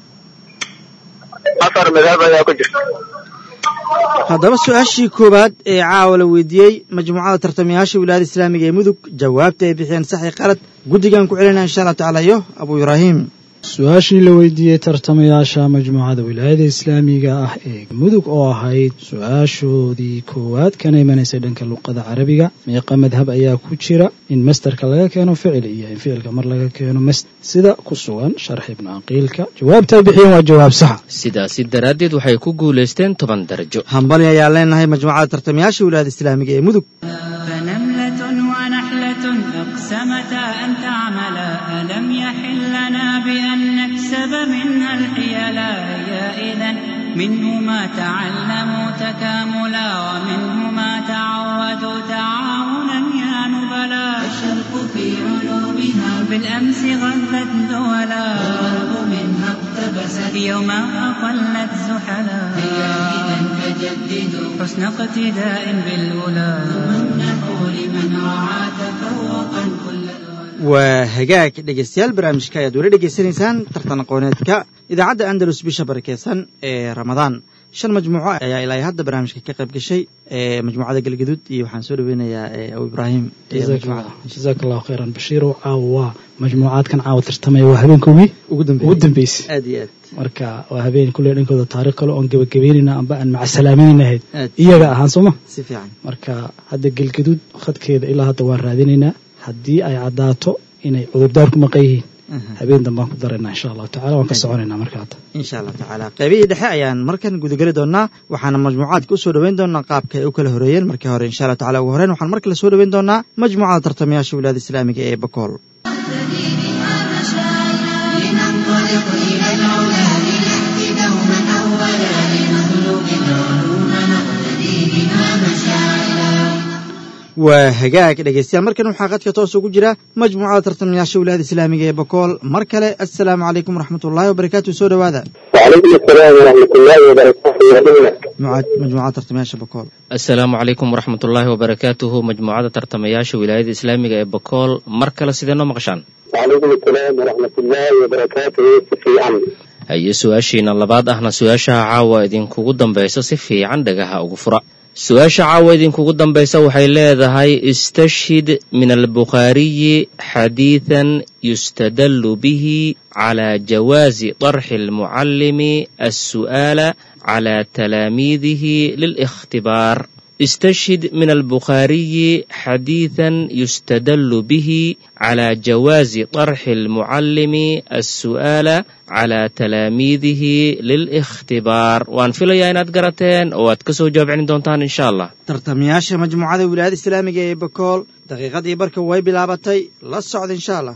afar madhab ayaa ku jirta haddaba su-aashii koowaad ee caawa la weydiiyey majmuucada tartamayaasha wilaayada islaamiga ee mudug jawaabta ay bixiyeen saxi qalad guddigan ku celinaya insha allah tacaala iyo abu ibraahim su-aashii la weydiiyey tartamayaasha majmuucada wilaayada islaamiga ah ee mudug oo ahayd su-aashoodii koowaad kana imanaysay dhanka luqada carabiga meeqa madhab ayaa ku jira in masderka laga keeno ficil iyo in ficilka mar laga keeno mas sida ku sugan sharx ibnu caqiilka jawaabta ay bixiyeen waa jawaab saxa sidaasi daraaddeed waxay ku guulaysteen toban darajo hambali ayaan leenahay majmuucada tartamayaasha wilaayada islaamiga ee mudug فنملة ونحلة أقسمتا أن ألم يحل لنا بأن نكسب منها الحيلا هي إذا منه ما تعلموا تكاملا ومنه ما تعودوا تعاونا يا نبلا الشرق في علومها بالأمس غلت دولا والغرب منها اقتبست يوم أقلت زحلا هي إذا فجددوا حسن اقتداء بالأولى وامنحوا لمن رعى تفوقا كل الولاء waa hagaag dhegeystayaal barnaamijka ayaad weli dhegeysanaysaan tartan aqooneedka idaacadda andalus bisha barakeysan ee ramadaan shan majmuuco ayaa ilaa hadda barnaamijka ka qayb gashay ee majmuucada galgaduud iyo waxaan soo dhaweynayaa abu ibraahim ee majmuucada jazaak allahu khayran bashiirow caawa waa majmuucaadkan caawa tartamaya waa habeenkoogii ugu ugu dambeysay aad iyo aad marka waa habeen kulley dhankooda taariikh kale oon gebagabeynayna amba aan macasalaameynayna ahayd aad iyaga ahaan sooma si fiican marka hadda gelgaduud khadkeeda ilaa hadda waan raadinaynaa haddii ay caddaato inay cudurdaar ku maqan yihiin Aha. habeen dambaan ku daraynaa insha allahu tacala waan ka soconaynaa marka hadda insha allah tacaala qaybihii dhexe ayaan markan gudageli doonaa waxaana majmuucaadka usoo dhoweyn doonaa qaabka ay u kala horeeyeen markii hore insha allah tacala ugu horeyn waxaan mar kale soo dhoweyn doonaa majmuucada tartamayaasha wilaayada islaamiga ee bakool لننطلق إلى العلا لنأتي دوما أولا لنطلب العلوم نقتدي بها مشاعلا waa hagaag dhegeystayaal markan waxaa qadka toos ugu jira majmuucada tartamayaasha wilaayada islaamiga ee bakool mar kale assalaamu calaykum waraxmatullaahi wabarakaatu soo dhowaada وعليكم السلام ورحمة الله وبركاته يا دولة Mucaad- majmuucada tartamayaasha bakool asalaamu calaykum waraxmatullaahi wabarakaatuhu majmuucada tartamayaasha wilaayada islaamiga ee bakool mar kale sidee noo maqashaan وعليكم السلام ورحمة الله وبركاته في عم haye su-aashiina labaad ahna su-aashaha caawa idinkugu dambaysa si fiican dhagaha ugu fura su-aasha caawa idinkugu dambaysa waxay leedahay istashhid min albukhaariyi xadiidan yustadallu bihi calaa jawaazi طarxi almucallimi assu'aala calaa talaamiidihi lilikhtibaar استشهد من البخاري حديثا يستدل به على جواز طرح المعلم السؤال على تلاميذه للاختبار وان فيليا inaad garateen oo aad kasoo jawaab celin doontaan insha allah tartamayaasha majmuucada wilaayada islaamiga ee bakool daqiiqadii barka way bilaabatay la socda insha allah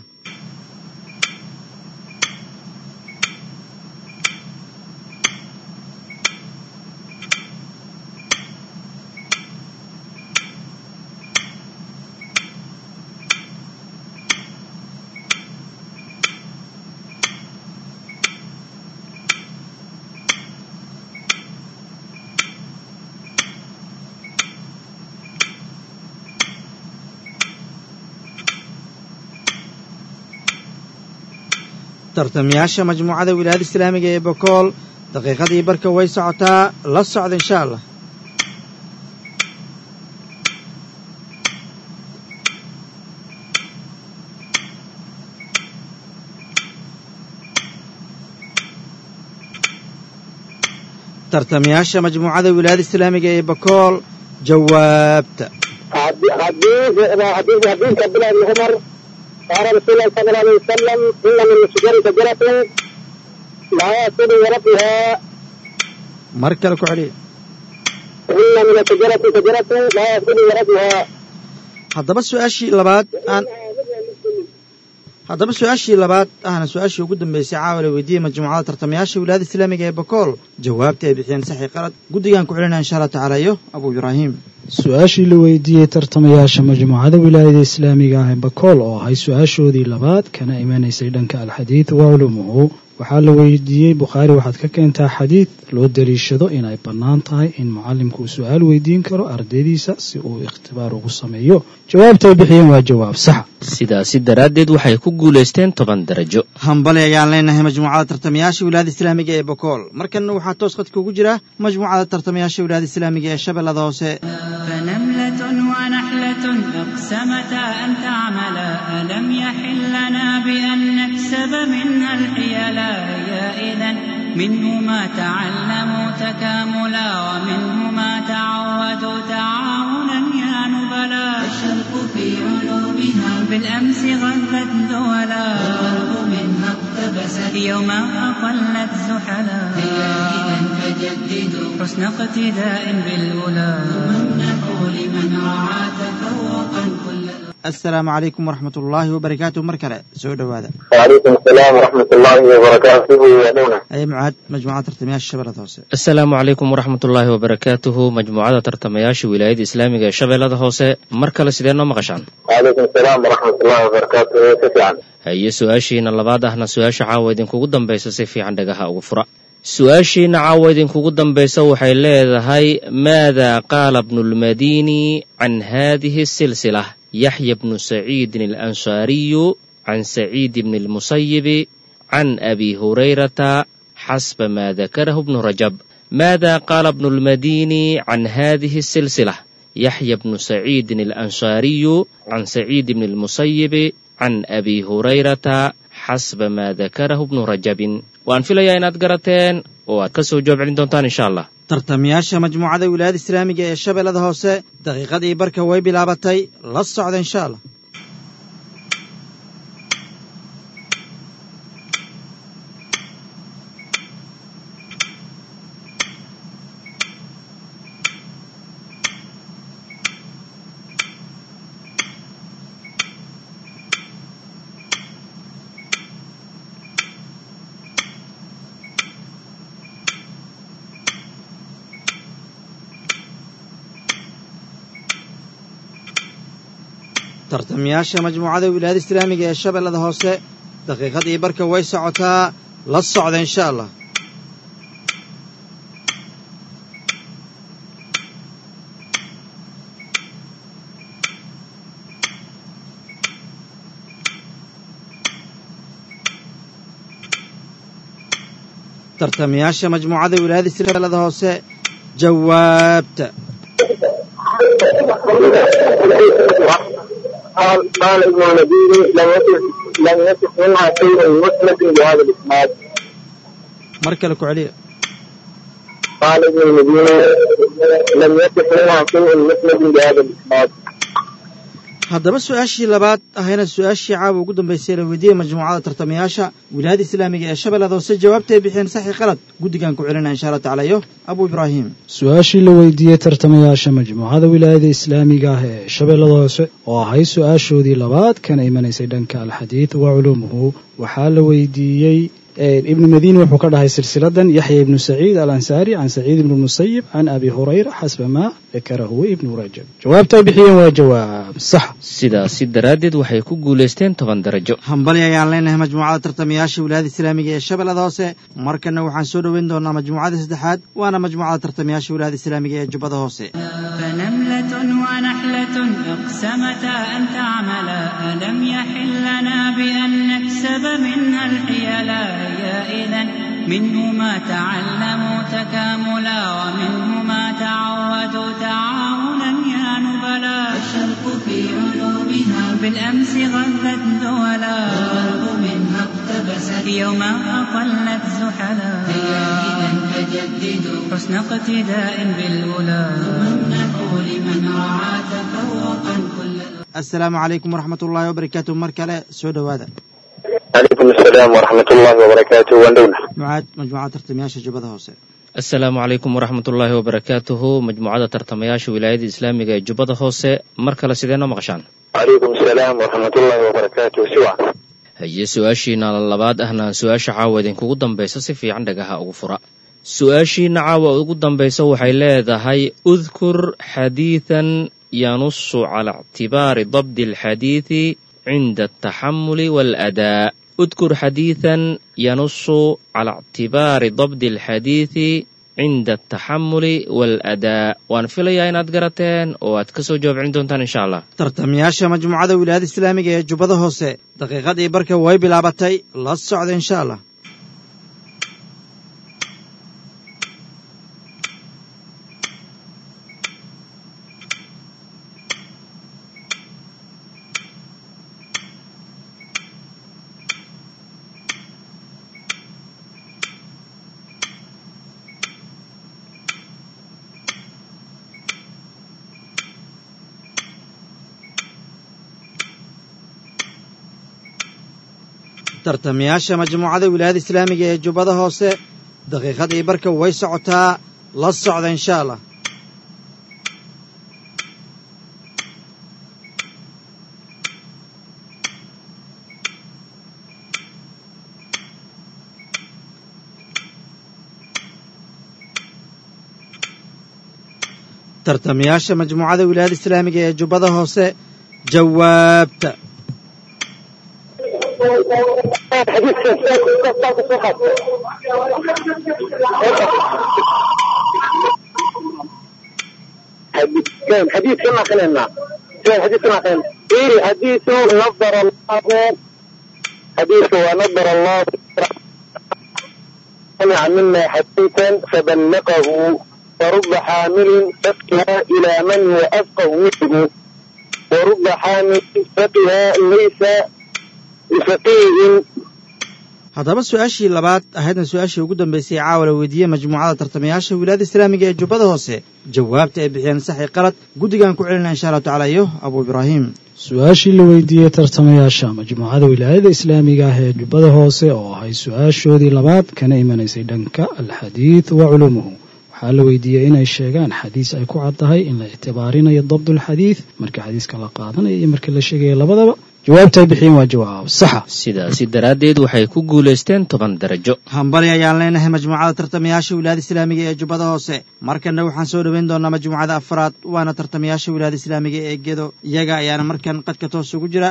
tartamayaasha majmuucada wilaayada islaamiga ee bakool daqiiqadii barka way socotaa la socda insha allah tartamayaasha majmuucada wilaayada islaamiga ee bakool jawaabta حديث حديث حديث عبد الله بن عمر قال رسول الله صلى الله عليه وسلم إن من الشجر شجرة لا يأكل ورقها mar kale ku celiya إن من الشجرة شجرة لا يأكل ورقها haddaba su-aashii labaad aan haddaba su-aashii labaad ahna su-aashii ugu dambeysay caawa la weydiiyey majmuucada tartamayaasha wilaayada islaamiga ee bakool jawaabta ay bixiyeen saxi qalad guddigaan ku celinaya insha allah tacaala iyo abu ibraahim su-aashii la weydiiyey tartamayaasha majmuucada wilaayada islaamiga ah ee bakool oo ahay su-aashoodii labaad kana imanaysay dhanka alxadiid wa culumuhu waxaa la weydiiyey bukhaari waxaad ka keentaa xadiid loo daliishado inay bannaan tahay in mucallimku uu su-aal weydiin karo ardaydiisa si uu ikhtibaar ugu sameeyo jawaabta ay bixiyeen waa jawaab sax sidaasi daraaddeed waxay ku guulaysteen toban darajo hambali ayaan leenahay majmuucada tartamayaasha wilaayada islaamiga ee bakool markanna waxaa toos khadka ugu jira majmuucada tartamayaasha wilaayada islaamiga ee shabeellada hoose فنملة ونحلة أقسمتا أن تعملا ألم يحل لنا بأن نكسب منها الحيلا هي إذا منه ما تعلموا تكاملا ومنه ما تعودوا تعاونا يا نبلا الشرق في علومها بالأمس غلت دولا والغرب منها اقتبست يوم أقلت زحلا هي إذا فجددوا حسن اقتداء بالأولى وامنحوا لمن رعى تفوقا كل assalaamu calaykum waraxmat ullaahi wabarakaatu mar kale soo dhowaada وعليكم السلام ورحمة الله وبركاته يا نونا aye mucaad majmuucada tartamayaasha shabeellada hoose asalaamu calaykum waraxmat ullaahi wabarakaatuhu majmuucada tartamayaasha wilaayada islaamiga ee shabeellada hoose mar kale sidee noo maqashaan وعليكم السلام ورحمة الله وبركاته كيف haye su-aashiina labaad ahna su-aasha caawa idinkugu dambaysa si fiican dhagaha ugu fura su-aashiina caawa idinkugu dambaysa waxay leedahay maada qaala bnulmadini can hadihi silsila yaxya bnu saciidin alansaariyu can saciid bni lmusayibi can abi hurayrata xasba ma dakarahu bnu rajab maada qaala bnu lmadini can hadihi silsila yaxya bnu saciidin alansaariyu can saciid bni lmusayibi can abi hurayrata xasba ma dakarahu bnu rajabin waan filayaa inaad garateen oo aad ka soo jawaab celin doontaan insha allah tartamayaasha majmuucada wilaayada islaamiga ee shabeellada hoose daqiiqadii barka way bilaabatay la socda insha allah tartamayaasha majmuucada wilaayada islaamiga ee shabeellada hoose daqiiqadii barka way socotaa la socda insha allah tartamayaasha majmuucada wilaayada shabeellada hoose jawaabta قال قال ابن المديني لم يصح لم يصح منها شيء مسند بهذا الاسناد mar kale ku celiya قال ابن المديني لم يصح منها شيء مسند بهذا الاسناد haddaba su-aashii labaad ahayna su-aashii caawa ugu dambaysay la weydiiyey majmuucada tartamayaasha wilaayada islaamiga ee shabeellada hoose jawaabtay bixiyeen saxi qalad guddigan ku celinaya insha allah tacaala iyo abu ibraahim su-aashii la weydiiyey tartamayaasha majmuucada wilaayada islaamiga ah ee shabeellada hoose oo ahayd su-aashoodii labaad kana imanaysay dhanka alxadiid wa culuumuhu waxaa la weydiiyey ibnu madiini wuxuu ka dhahay silsiladan yaxya ibnu saciid alansaari can saciid ibni musayib can abi hurayra xasba maa dakarahu ibnu rajab jawaabta ay bixiyeen waa jawaab sax sidaasi daraaddeed waxay ku guulaysteen toban darajo hambali ayaan leenahay majmuucada tartamayaasha wilaayada islaamiga ee shabeellada hoose markana waxaan soo dhoweyn doonaa majmuucada saddexaad waana majmuucada tartamayaasha wilaayada islaamiga ee jubbada hoose فنملة ونحلة اقسمتا أن تعملا ألم يحل لنا بأن نكسب منها الحيلا يا إذا منه ما تعلموا تكاملا ومنه ما تعودوا تعاونا يا نبلا الشرق في علومها بالأمس غلت دولا والغرب منها اقتبست يوما أقلت زحلا هيا إذا فجددوا حسن اقتداء بالأولى وامنحوا لمن رعى تفوقا كل assalaamu calaykum waraxmat ullaahi wabarakaatu mar kale soo dhowaada عليكم السلام ورحمة الله وبركاته وندونا mucaad majmuucada tartamayaasha jubbada hoose asalaamu calaykum waraxmat ullaahi wabarakaatuhu majmuucada tartamayaasha wilaayada islaamiga ee jubbada hoose mar kale sidee noo maqashaan عليكم السلام ورحمة الله وبركاته سوى haye su-aashiina labaad ahna su-aasha caawa idinkugu dambaysa si fiican dhagaha ugu fura su-aashiina caawa ugu dambaysa waxay leedahay udkur xadiidan yanusu cala ictibaari dabdi alxadiidi cinda altaxamuli waaladaa udkur xadiidan yanusu cala ictibaari dabdi alxadiidi cinda altaxamuli waaladaa waan filayaa inaad garateen oo aad ka soo jawaab celin doontaan insha allah tartamayaasha majmuucada wilaayada islaamiga ee jubbada hoose daqiiqadii barka way bilaabatay la socda insha allah tartamayaasha majmuucada wilaayada islaamiga ee jubbada hoose daqiiqadii barka way socotaa la socda insha allah tartamayaasha majmuucada wilaayada islaamiga ee jubbada hoose jawaabta حديث كما قلنا حديث كما قلنا إيه حديث نظر الله حديث ونظر الله سمع منا حديثا فبلغه ورب حامل فقه إلى من هو أفقه منه ورب حامل فقه ليس بفقيه haddaba su-aashii labaad ahaydna su-aashii ugu dambaysay caawa la weydiiyey majmuucada tartamayaasha wilaayada islaamiga ee jubbada hoose jawaabta ay bixiyeen saxi qalad guddigaan ku celinaa insha allahu tacala iyo abuu ibraahim su-aashii la weydiiyey tartamayaasha majmuucada wilaayada islaamiga ah ee jubbada hoose oo ahay su-aashoodii labaad kana imanaysay dhanka alxadiid wa culuumuhu waxaa la weydiiyey inay sheegaan xadiis ay ku cad tahay in la ictibaarinayo dabdulxadiid marka xadiiska la qaadanayo iyo marka la sheegayo labadaba jawaabta ay bixiyeen waa jawaab saxa sidaasi daraaddeed waxay ku guulaysteen toban darajo hambali ayaan leenahay majmuucada tartamayaasha wilaayada islaamiga ee jubbada hoose markanna waxaan soo dhoweyn doonaa majmuucada afraad waana tartamayaasha wilaayada islaamiga ee gedo iyaga ayaana markan qadka toos ugu jira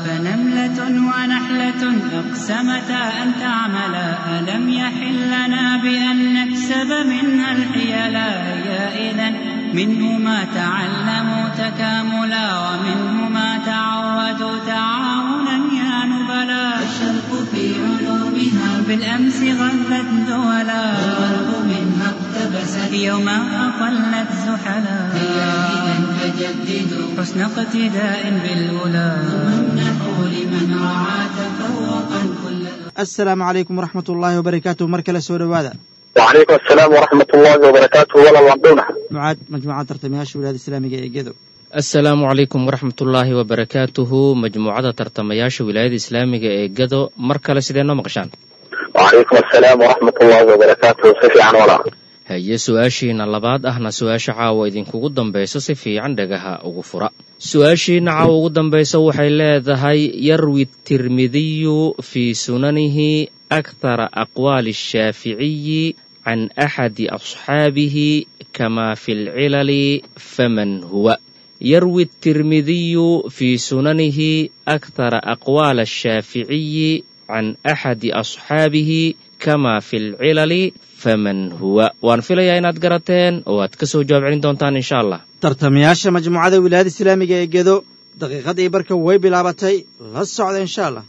فنملة ونحلة أقسمتا أن تعملا ألم يحل لنا بأن نكسب منها الحيلا يا إذا منه ما تعلموا تكاملا ومنه ما تعودوا تعاونا يا نبلا الشرق في علومها بالأمس غلت دولا والغرب منها اقتبست يوما أقلت زحلا هيا إذا فجددوا حسن اقتداء بالأولى وامنحوا لمن رعى تفوقا كل assalaamu calaykum waraxmat ullaahi wabarakaatuh mar kale soo dhowaada وعليكم السلام ورحمة الله وبركاته ولا وضونا mucaad majmuucada tartamayaasha wilaayada islaamiga ee gedo asalaamu calaykum waraxmatullaahi wabarakaatuhu majmuucada tartamayaasha wilaayada islaamiga ee gado mar kale sidee noo maqashaan وعليكم السلام ورحمة الله وبركاته سفي عن ولا haye su-aashiina labaad ahna su-aasha caawa idinkugu dambayso si fiican dhagaha ugu fura su-aashiina caawa ugu dambayso waxay leedahay yarwi tirmidiyu fii sunanihi akthara aqwaali ashaaficiyi can axadi asxaabihi kama fi lcilali faman huwa yarwi التirmidiyu fii sunanihi akthara aqwaal الshaaficiyi can axadi asxaabihi kama fi lcilali faman huwa waan filayaa inaad garateen oo aad ka soo jawaab celin doontaan insha allah tartamayaasha majmuucada wilaayada islaamiga ee gedo daqiiqadii barka way bilaabatay la socda insha allah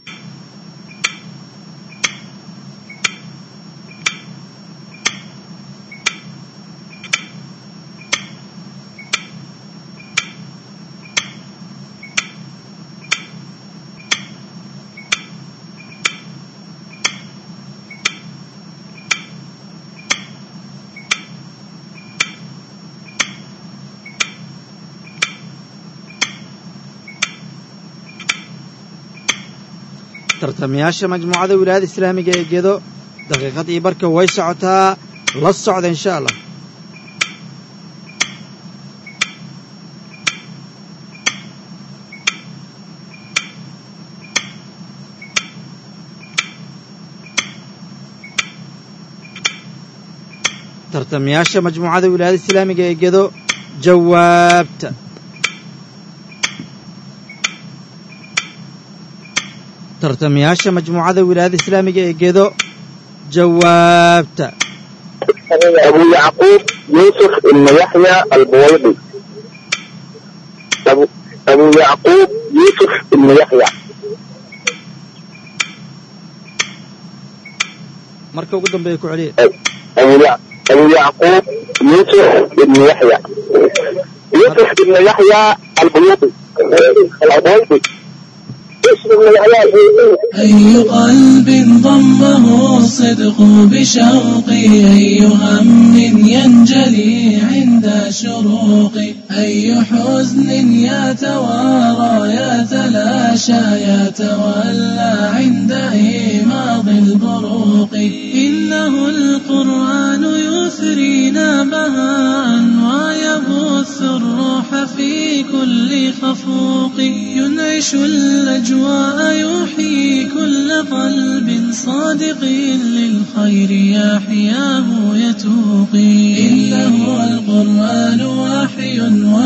tartamayaasha majmuucada wilaayada islaamiga ee gedo daqiiqadii barka way socotaa la socda insha allah tartamayaasha majmuucada wilaayada islaamiga ee gedo jawaabta tartamayaasha majmuucada wilaayada islaamiga ee gedo jawaabta أبو يعقوب يوسف بن يحيى البويضي أبو, أبو يعقوب يوسف بن يحيى marka ugu dambeeya ku celiya أبو, يع... أبو يعقوب يوسف بن يحيى يوسف بن يحيى البيوضي البويضي يوسف بن يحيى البيوضي أي قلب ضمه الصدق بشوقي أي هم ينجلي عند شروقي أي حزن يتوارى يتلاشى يتولى عند إيماض البروق إنه القرآن يثرينا بهاء ويبث الروح في كل خفوق ينعش الأجواء يحيي كل قلب صادق للخير يحياه يتوقي إنه القرآن وحي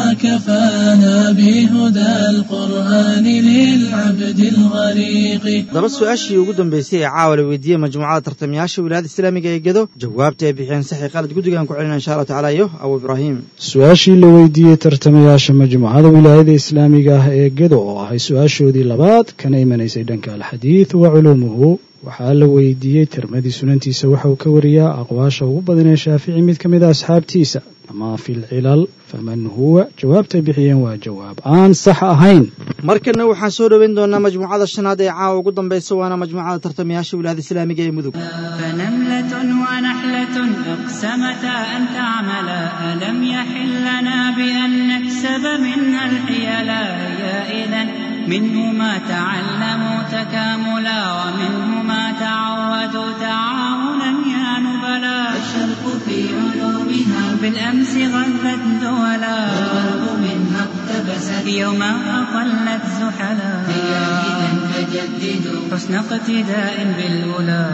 وكفانا بهدى القرآن للعبد الغريق daba su-aashii ugu dambeysay ee caawa la weydiiyey majmuucada tartamayaasha wilaayada islaamiga ee gedo jawaabta ay bixiyeen saxi qalad guddigaan ku celina insha allahu tacala iyo abu ibraahim su-aashii la weydiiyey tartamayaasha majmuucada wilaayada islaamiga ah ee gedo oo ahay su-aashoodii labaad kana imanaysay dhanka alxadiid wa culuumuhu waxaa la weydiiyey tirmadii sunantiisa waxa uu ka wariyaa aqwaasha ugu badan ee shaafici mid ka mid a asxaabtiisa ama fi lcilal faman huwa jawaabtay bixiyeen waa jawaab aan sax ahayn markana waxaan soo dhoweyn doonaa majmuucada shanaad ee caawa ugu dambaysa waana majmuucada tartamayaasha wilaayada islaamiga ee mudug فنملة ونحلة اقسمتا أن تعملا ألم يحل لنا بأن نكسب منها الحيلا يا إذا منه ما تعلموا تكاملا ومنه ما تعودوا تعاونا يا نبلا الشرق في علومها بالأمس غلت دولا والغرب منها اقتبست يوما أقلت زحلا هيا إذا فجددوا حسن اقتداء بالأولى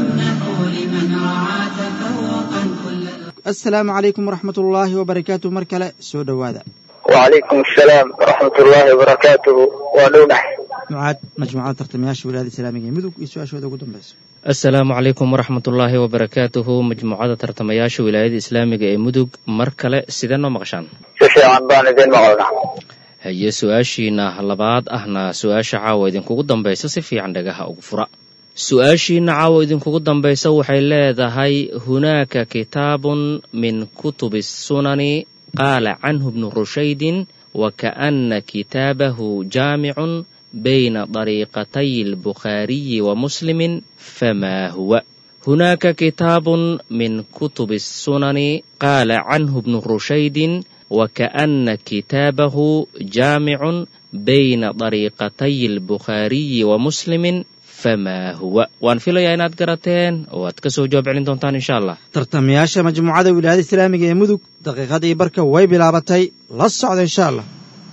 ثم لمن رعى تفوقا كل assalaamu calaykum waraxmat ullaahi wabarakaatu mar kale soo dhowaada وعليكم السلام ورحمة الله وبركاته ونونح ducaad majmuucada tartamayaasha wilaayada islaamiga ee mudug iyo su-aashooda ugu dambaysa asalaamu calaykum waraxmatullaahi wabarakaatuhu majmuucada tartamayaasha wilaayada islaamiga ee mudug mar kale sidee noo maqashaan سيسي عن بان دين مغلنا haye su-aashiina labaad ahna su-aasha caawa idinkugu dambaysa si fiican dhagaha ugu fura su-aashiina caawa idinkugu dambaysa waxay leedahay hunaaka kitaabun min kutubi sunani qaala canhu bnu rushaydin wakaana kitaabahu jaamicun bayna dariiqatay albukhaariyi wa muslimin famaa huwa hunaaka kitaabun min kutubi الsunani qaala canhu bnu rushaydin wakaana kitaabahu jaamicun bayna dariiqatay albukhaariyi wa muslimin famaa huwa waan filayaa inaad garateen oo aad ka soo jawaab celin doontaan insha allah tartamayaasha majmuucada wilaayada islaamiga ee mudug daqiiqadii barka way bilaabatay la socda insha allah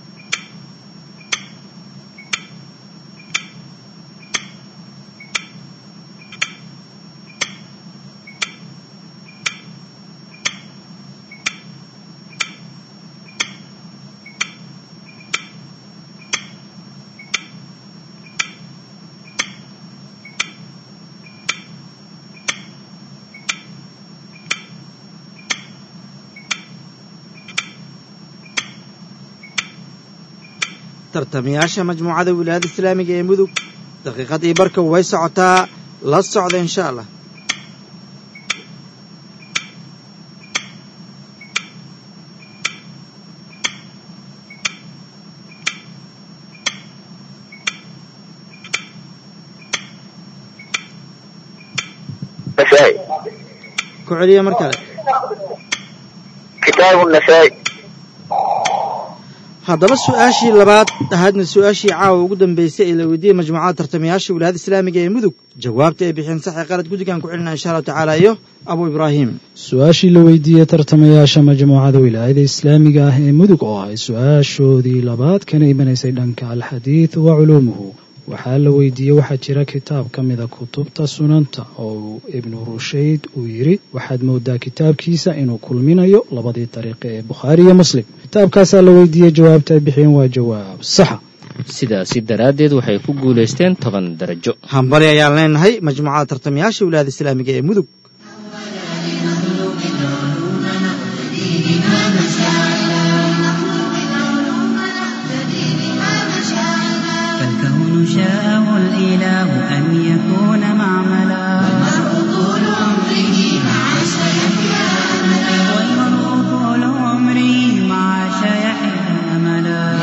tartamayaasha majmuucada wilaayada islaamiga ee mudug daqiiqadii barka way socotaa la socda insha allah نسائي ku celiya mar kale كتاب النسائي haddaba su-aashii labaad ahaadna su-aashii caawa ugu dambeysay ee la weydiiyey majmuucada tartamayaasha wilaayada islaamiga ee mudug jawaabta ay bixiyeen saxi qalad guddigaan ku celina insha allahu tacaala iyo abu ibraahim su-aashii la weydiiyey tartamayaasha majmuucada wilaayada islaamiga ah ee mudug oo ahay su-aashoodii labaad kana imanaysay dhanka alxadiid wa culuumuhu waxaa la weydiiyey waxaa jira kitaab ka mida kutubta sunanta oo uu ibnu rushayd uu yidhi waxaad moodaa kitaabkiisa inuu kulminayo labadii dariiqe ee bukhaari iyo muslim kitaabkaasaa la weydiiyey jawaabta ay bixiyeen waa jawaab saxa sidaasi daraaddeed waxay ku guulaysteen toban darajo hambali ayaan leenahay majmuucada tartamayaasha wilaayada islaamiga ee mudug فالكون شاءه الإله أن يكون معملا والمرء طول عمره مع شيحه أملا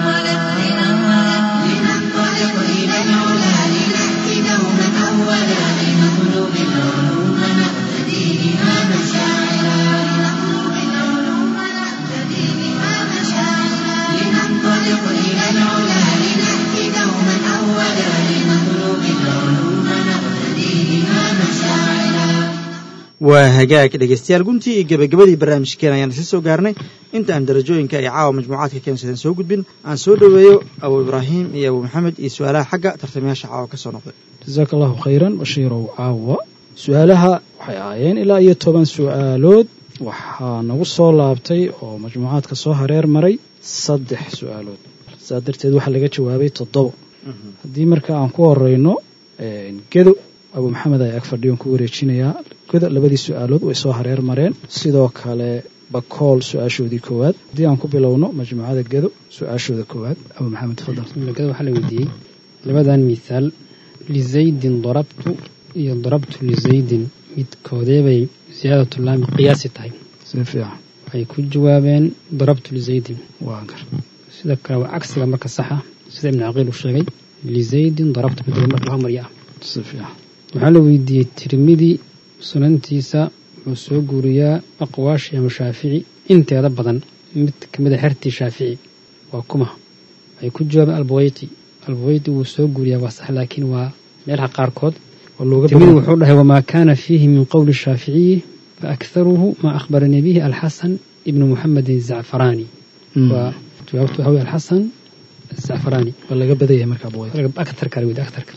waa hagaag dhegaystayaal guntii iyo gebagabadii barnaamijkeena ayaan isa soo gaarnay inta aan darajooyinka ay caawa majmuucaadka keensadeen soo gudbin aan soo dhoweeyo abu ibraahim iyo abu maxamed iyo su-aalaha xagga tartamayaasha caawa ka soo noqday jasaaka allahu khayran bashiirow caawa su-aalaha waxay ahaayeen ilaa iyo toban su-aalood waxaa nagu soo laabtay oo majmuucaadka soo hareer maray saddex su-aalood saa darteed waxaa laga jawaabay toddobo haddii marka aan ku horeyno gedo abu maxamed ayaa ag fadhiyon ku wareejinayaa gedo labadii su-aalood way soo hareer mareen sidoo kale bakool su-aashoodii koowaad haddii aan ku bilowno majmuucada gedo su-aashooda koowaad abu maxamed fadal gedo waxaa la weydiiyey labadan mithaal lizaydin darabtu iyo darabtu lizaydin midkoodeebay siyaadatu laami qiyaasi tahay si fiican waxay ku jawaabeen darabtu lizaydin waa gar sida kale waa cagsiga marka saxa sida ibnu caqiil uu sheegay lizaydin darabtu mid marka hormarya ah si fiican waxaa la weydiiyey tirmidi sunantiisa wuxuu soo guuriyaa aqwaasha imaam shaafici inteeda badan mid kamid a xertii shaafici waa kuma waxay ku jawaabeen albaweyti albaweyti wuu soo guuriyaa waa sax laakiin waa meelaha qaarkood tirmidi wuxuu dhahay wamaa kaana fiihi min qowli shaaficiyi faakharuhu maa akhbaranii bihi alxasan ibnu muxamedin zacfaraani waa jawaabtu waxa wey alxasan zacfaraani waa laga badaya marka abuweyti aktarka la weydiye aktarka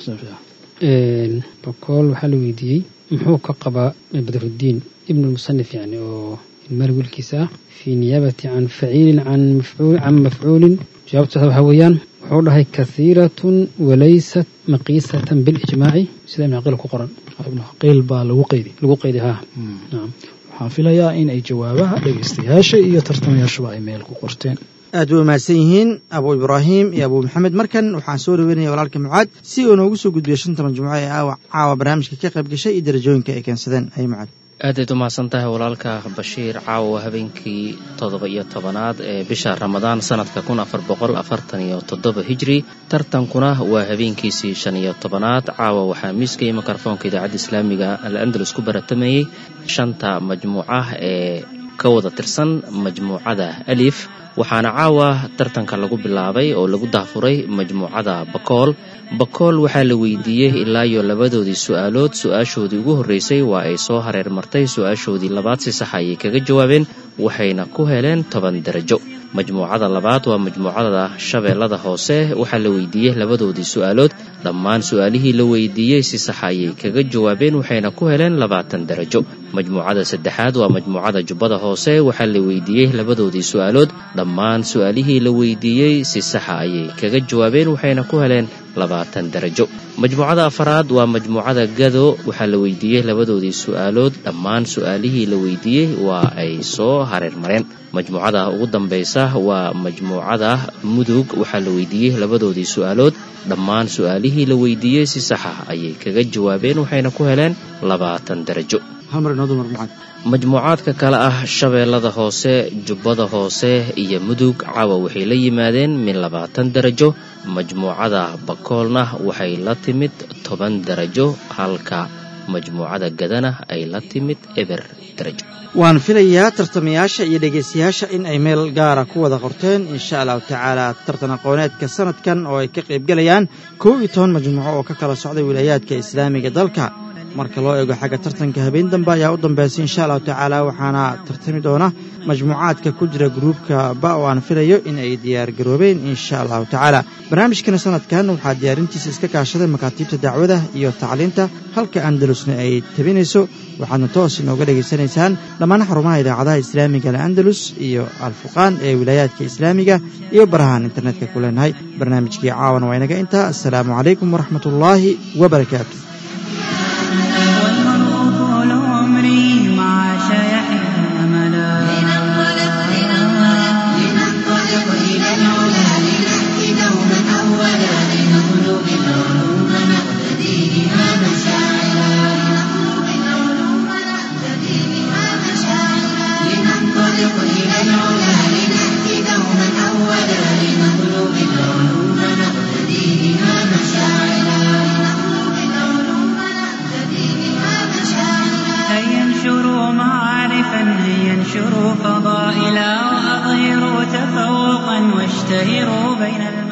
bakool waxaa la weydiiyey muxuu ka qabaa badruddiin ibnu lmusanif yani oo ilmaal wiilkiisa ah fii niyaabati can faciilin can mafcuulin jawaabtaas waxaa weeyaan wuxuu dhahay kahiiratun walaysat maqiisatan bilijmaaci sida ibn caqiil ku qoran ibnu caqiil baa lagu qeydi lagu qeydi ha waxaan filayaa in ay jawaabaha dhegaystayaasha iyo tartamayaashuba ay meel ku qorteen aad way mahadsan yihiin abu ibraahim iyo abu maxamed markan waxaan soo dhaweynaya walaalka mucaad si uu noogu soo gudbiyo shanta majmuuco ee aawa caawa barnaamijka ka qayb gashay iyo darajooyinka ay keensadeen hay mucaad aadayd u mahadsan tahay walaalka bashiir caawa habeenkii toddoba iyo tobanaad ee bisha ramadaan sanadka kun afar boqol afartan iyo toddoba hijri tartankuna waa habeenkiisii shan iyo tobanaad caawa waxaa miiska iyo mikrofoonka idaacadda islaamiga al andalus ku baratamayey shanta majmuuca ee ka wada tirsan majmuucada alif waxaana caawa tartanka lagu bilaabay oo lagu daafuray majmuucada bakool bakool waxaa la weydiiyey ilaa iyo labadoodii su-aalood su-aashoodii ugu horreysay waa ay soo hareer martay su-aashoodii labaad si sax ayay kaga jawaabeen waxayna ku heleen toban darajo majmuucada labaad waa majmuucada shabeellada hoose waxaa la weydiiyey labadoodii su-aalood dhammaan su-aalihii la weydiiyey si sax ayay kaga jawaabeen waxayna ku heleen labaatan darajo majmuucada saddexaad waa majmuucada jubbada hoose waxaa la weydiiyey labadoodii su-aalood dhammaan su-aalihii la weydiiyey si saxa ayay kaga jawaabeen waxayna ku heleen labaatan darajo majmuucada afaraad waa majmuucada gado waxaa la weydiiyey labadoodii su-aalood dhammaan su-aalihii la weydiiyey waa ay soo hareer mareen majmuucada ugu dambaysa waa majmuucada mudug waxaa la weydiiyey labadoodii su-aalood dhammaan su-aalihii la weydiiyey si saxa ayay kaga jawaabeen waxayna ku heleen labaatan darajo majmuucaadka kale ah shabeellada hoose jubbada hoose iyo mudug caawa waxay la yimaadeen min labaatan darajo majmuucada bakoolna waxay la timid toban darajo halka majmuucada gadana ay la timid eber darajo waan filayaa tartamayaasha iyo dhegaystayaasha in ay meel gaara ku wada qorteen insha allahu tacaala tartan aqooneedka sanadkan oo ay ka qaybgelayaan kow iyo toban majmuuco oo ka kala socday wilaayaadka islaamiga dalka marka loo eego xagga tartanka habeen dambe ayaa u dambeysay insha allahu tacaala waxaana tartami doona majmuucaadka ku jira gruubka ba oo aan filayo in ay diyaargaroobeen insha allahu tacaala barnaamijkana sanadkan waxaa diyaarintiisa iska kaashaday makaatiibta dacwada iyo tacliinta halka andalusna ay tabinayso waxaadna toos inooga dhegaysanaysaan dhammaan xarumaha idaacadaha islaamiga al'andalus iyo alfuqaan ee wilaayaadka islaamiga iyo barahaan internetka ku leenahay barnaamijkii caawana waa inaga intaa assalaamu calaykum waraxmat ullaahi wabarakaatu طول عمري مع شيحنا أملا لننطلق لننطلق إلى العلا لنأتي دوما أولا لنطلب العلوم نقتدي بها مشاعرا لنطلب العلوم نقتدي بها مشاعرا لننطلق إلى العلا لنأتي دوما أولا لنطلب العلوم نقتدي بها مشاعرا لنطلب العلوم نقتدي بها مشاعرا هيا انشروا معارفا هيا انشروا فضائلا وأظهروا تفوقا واشتهروا بين المسلمين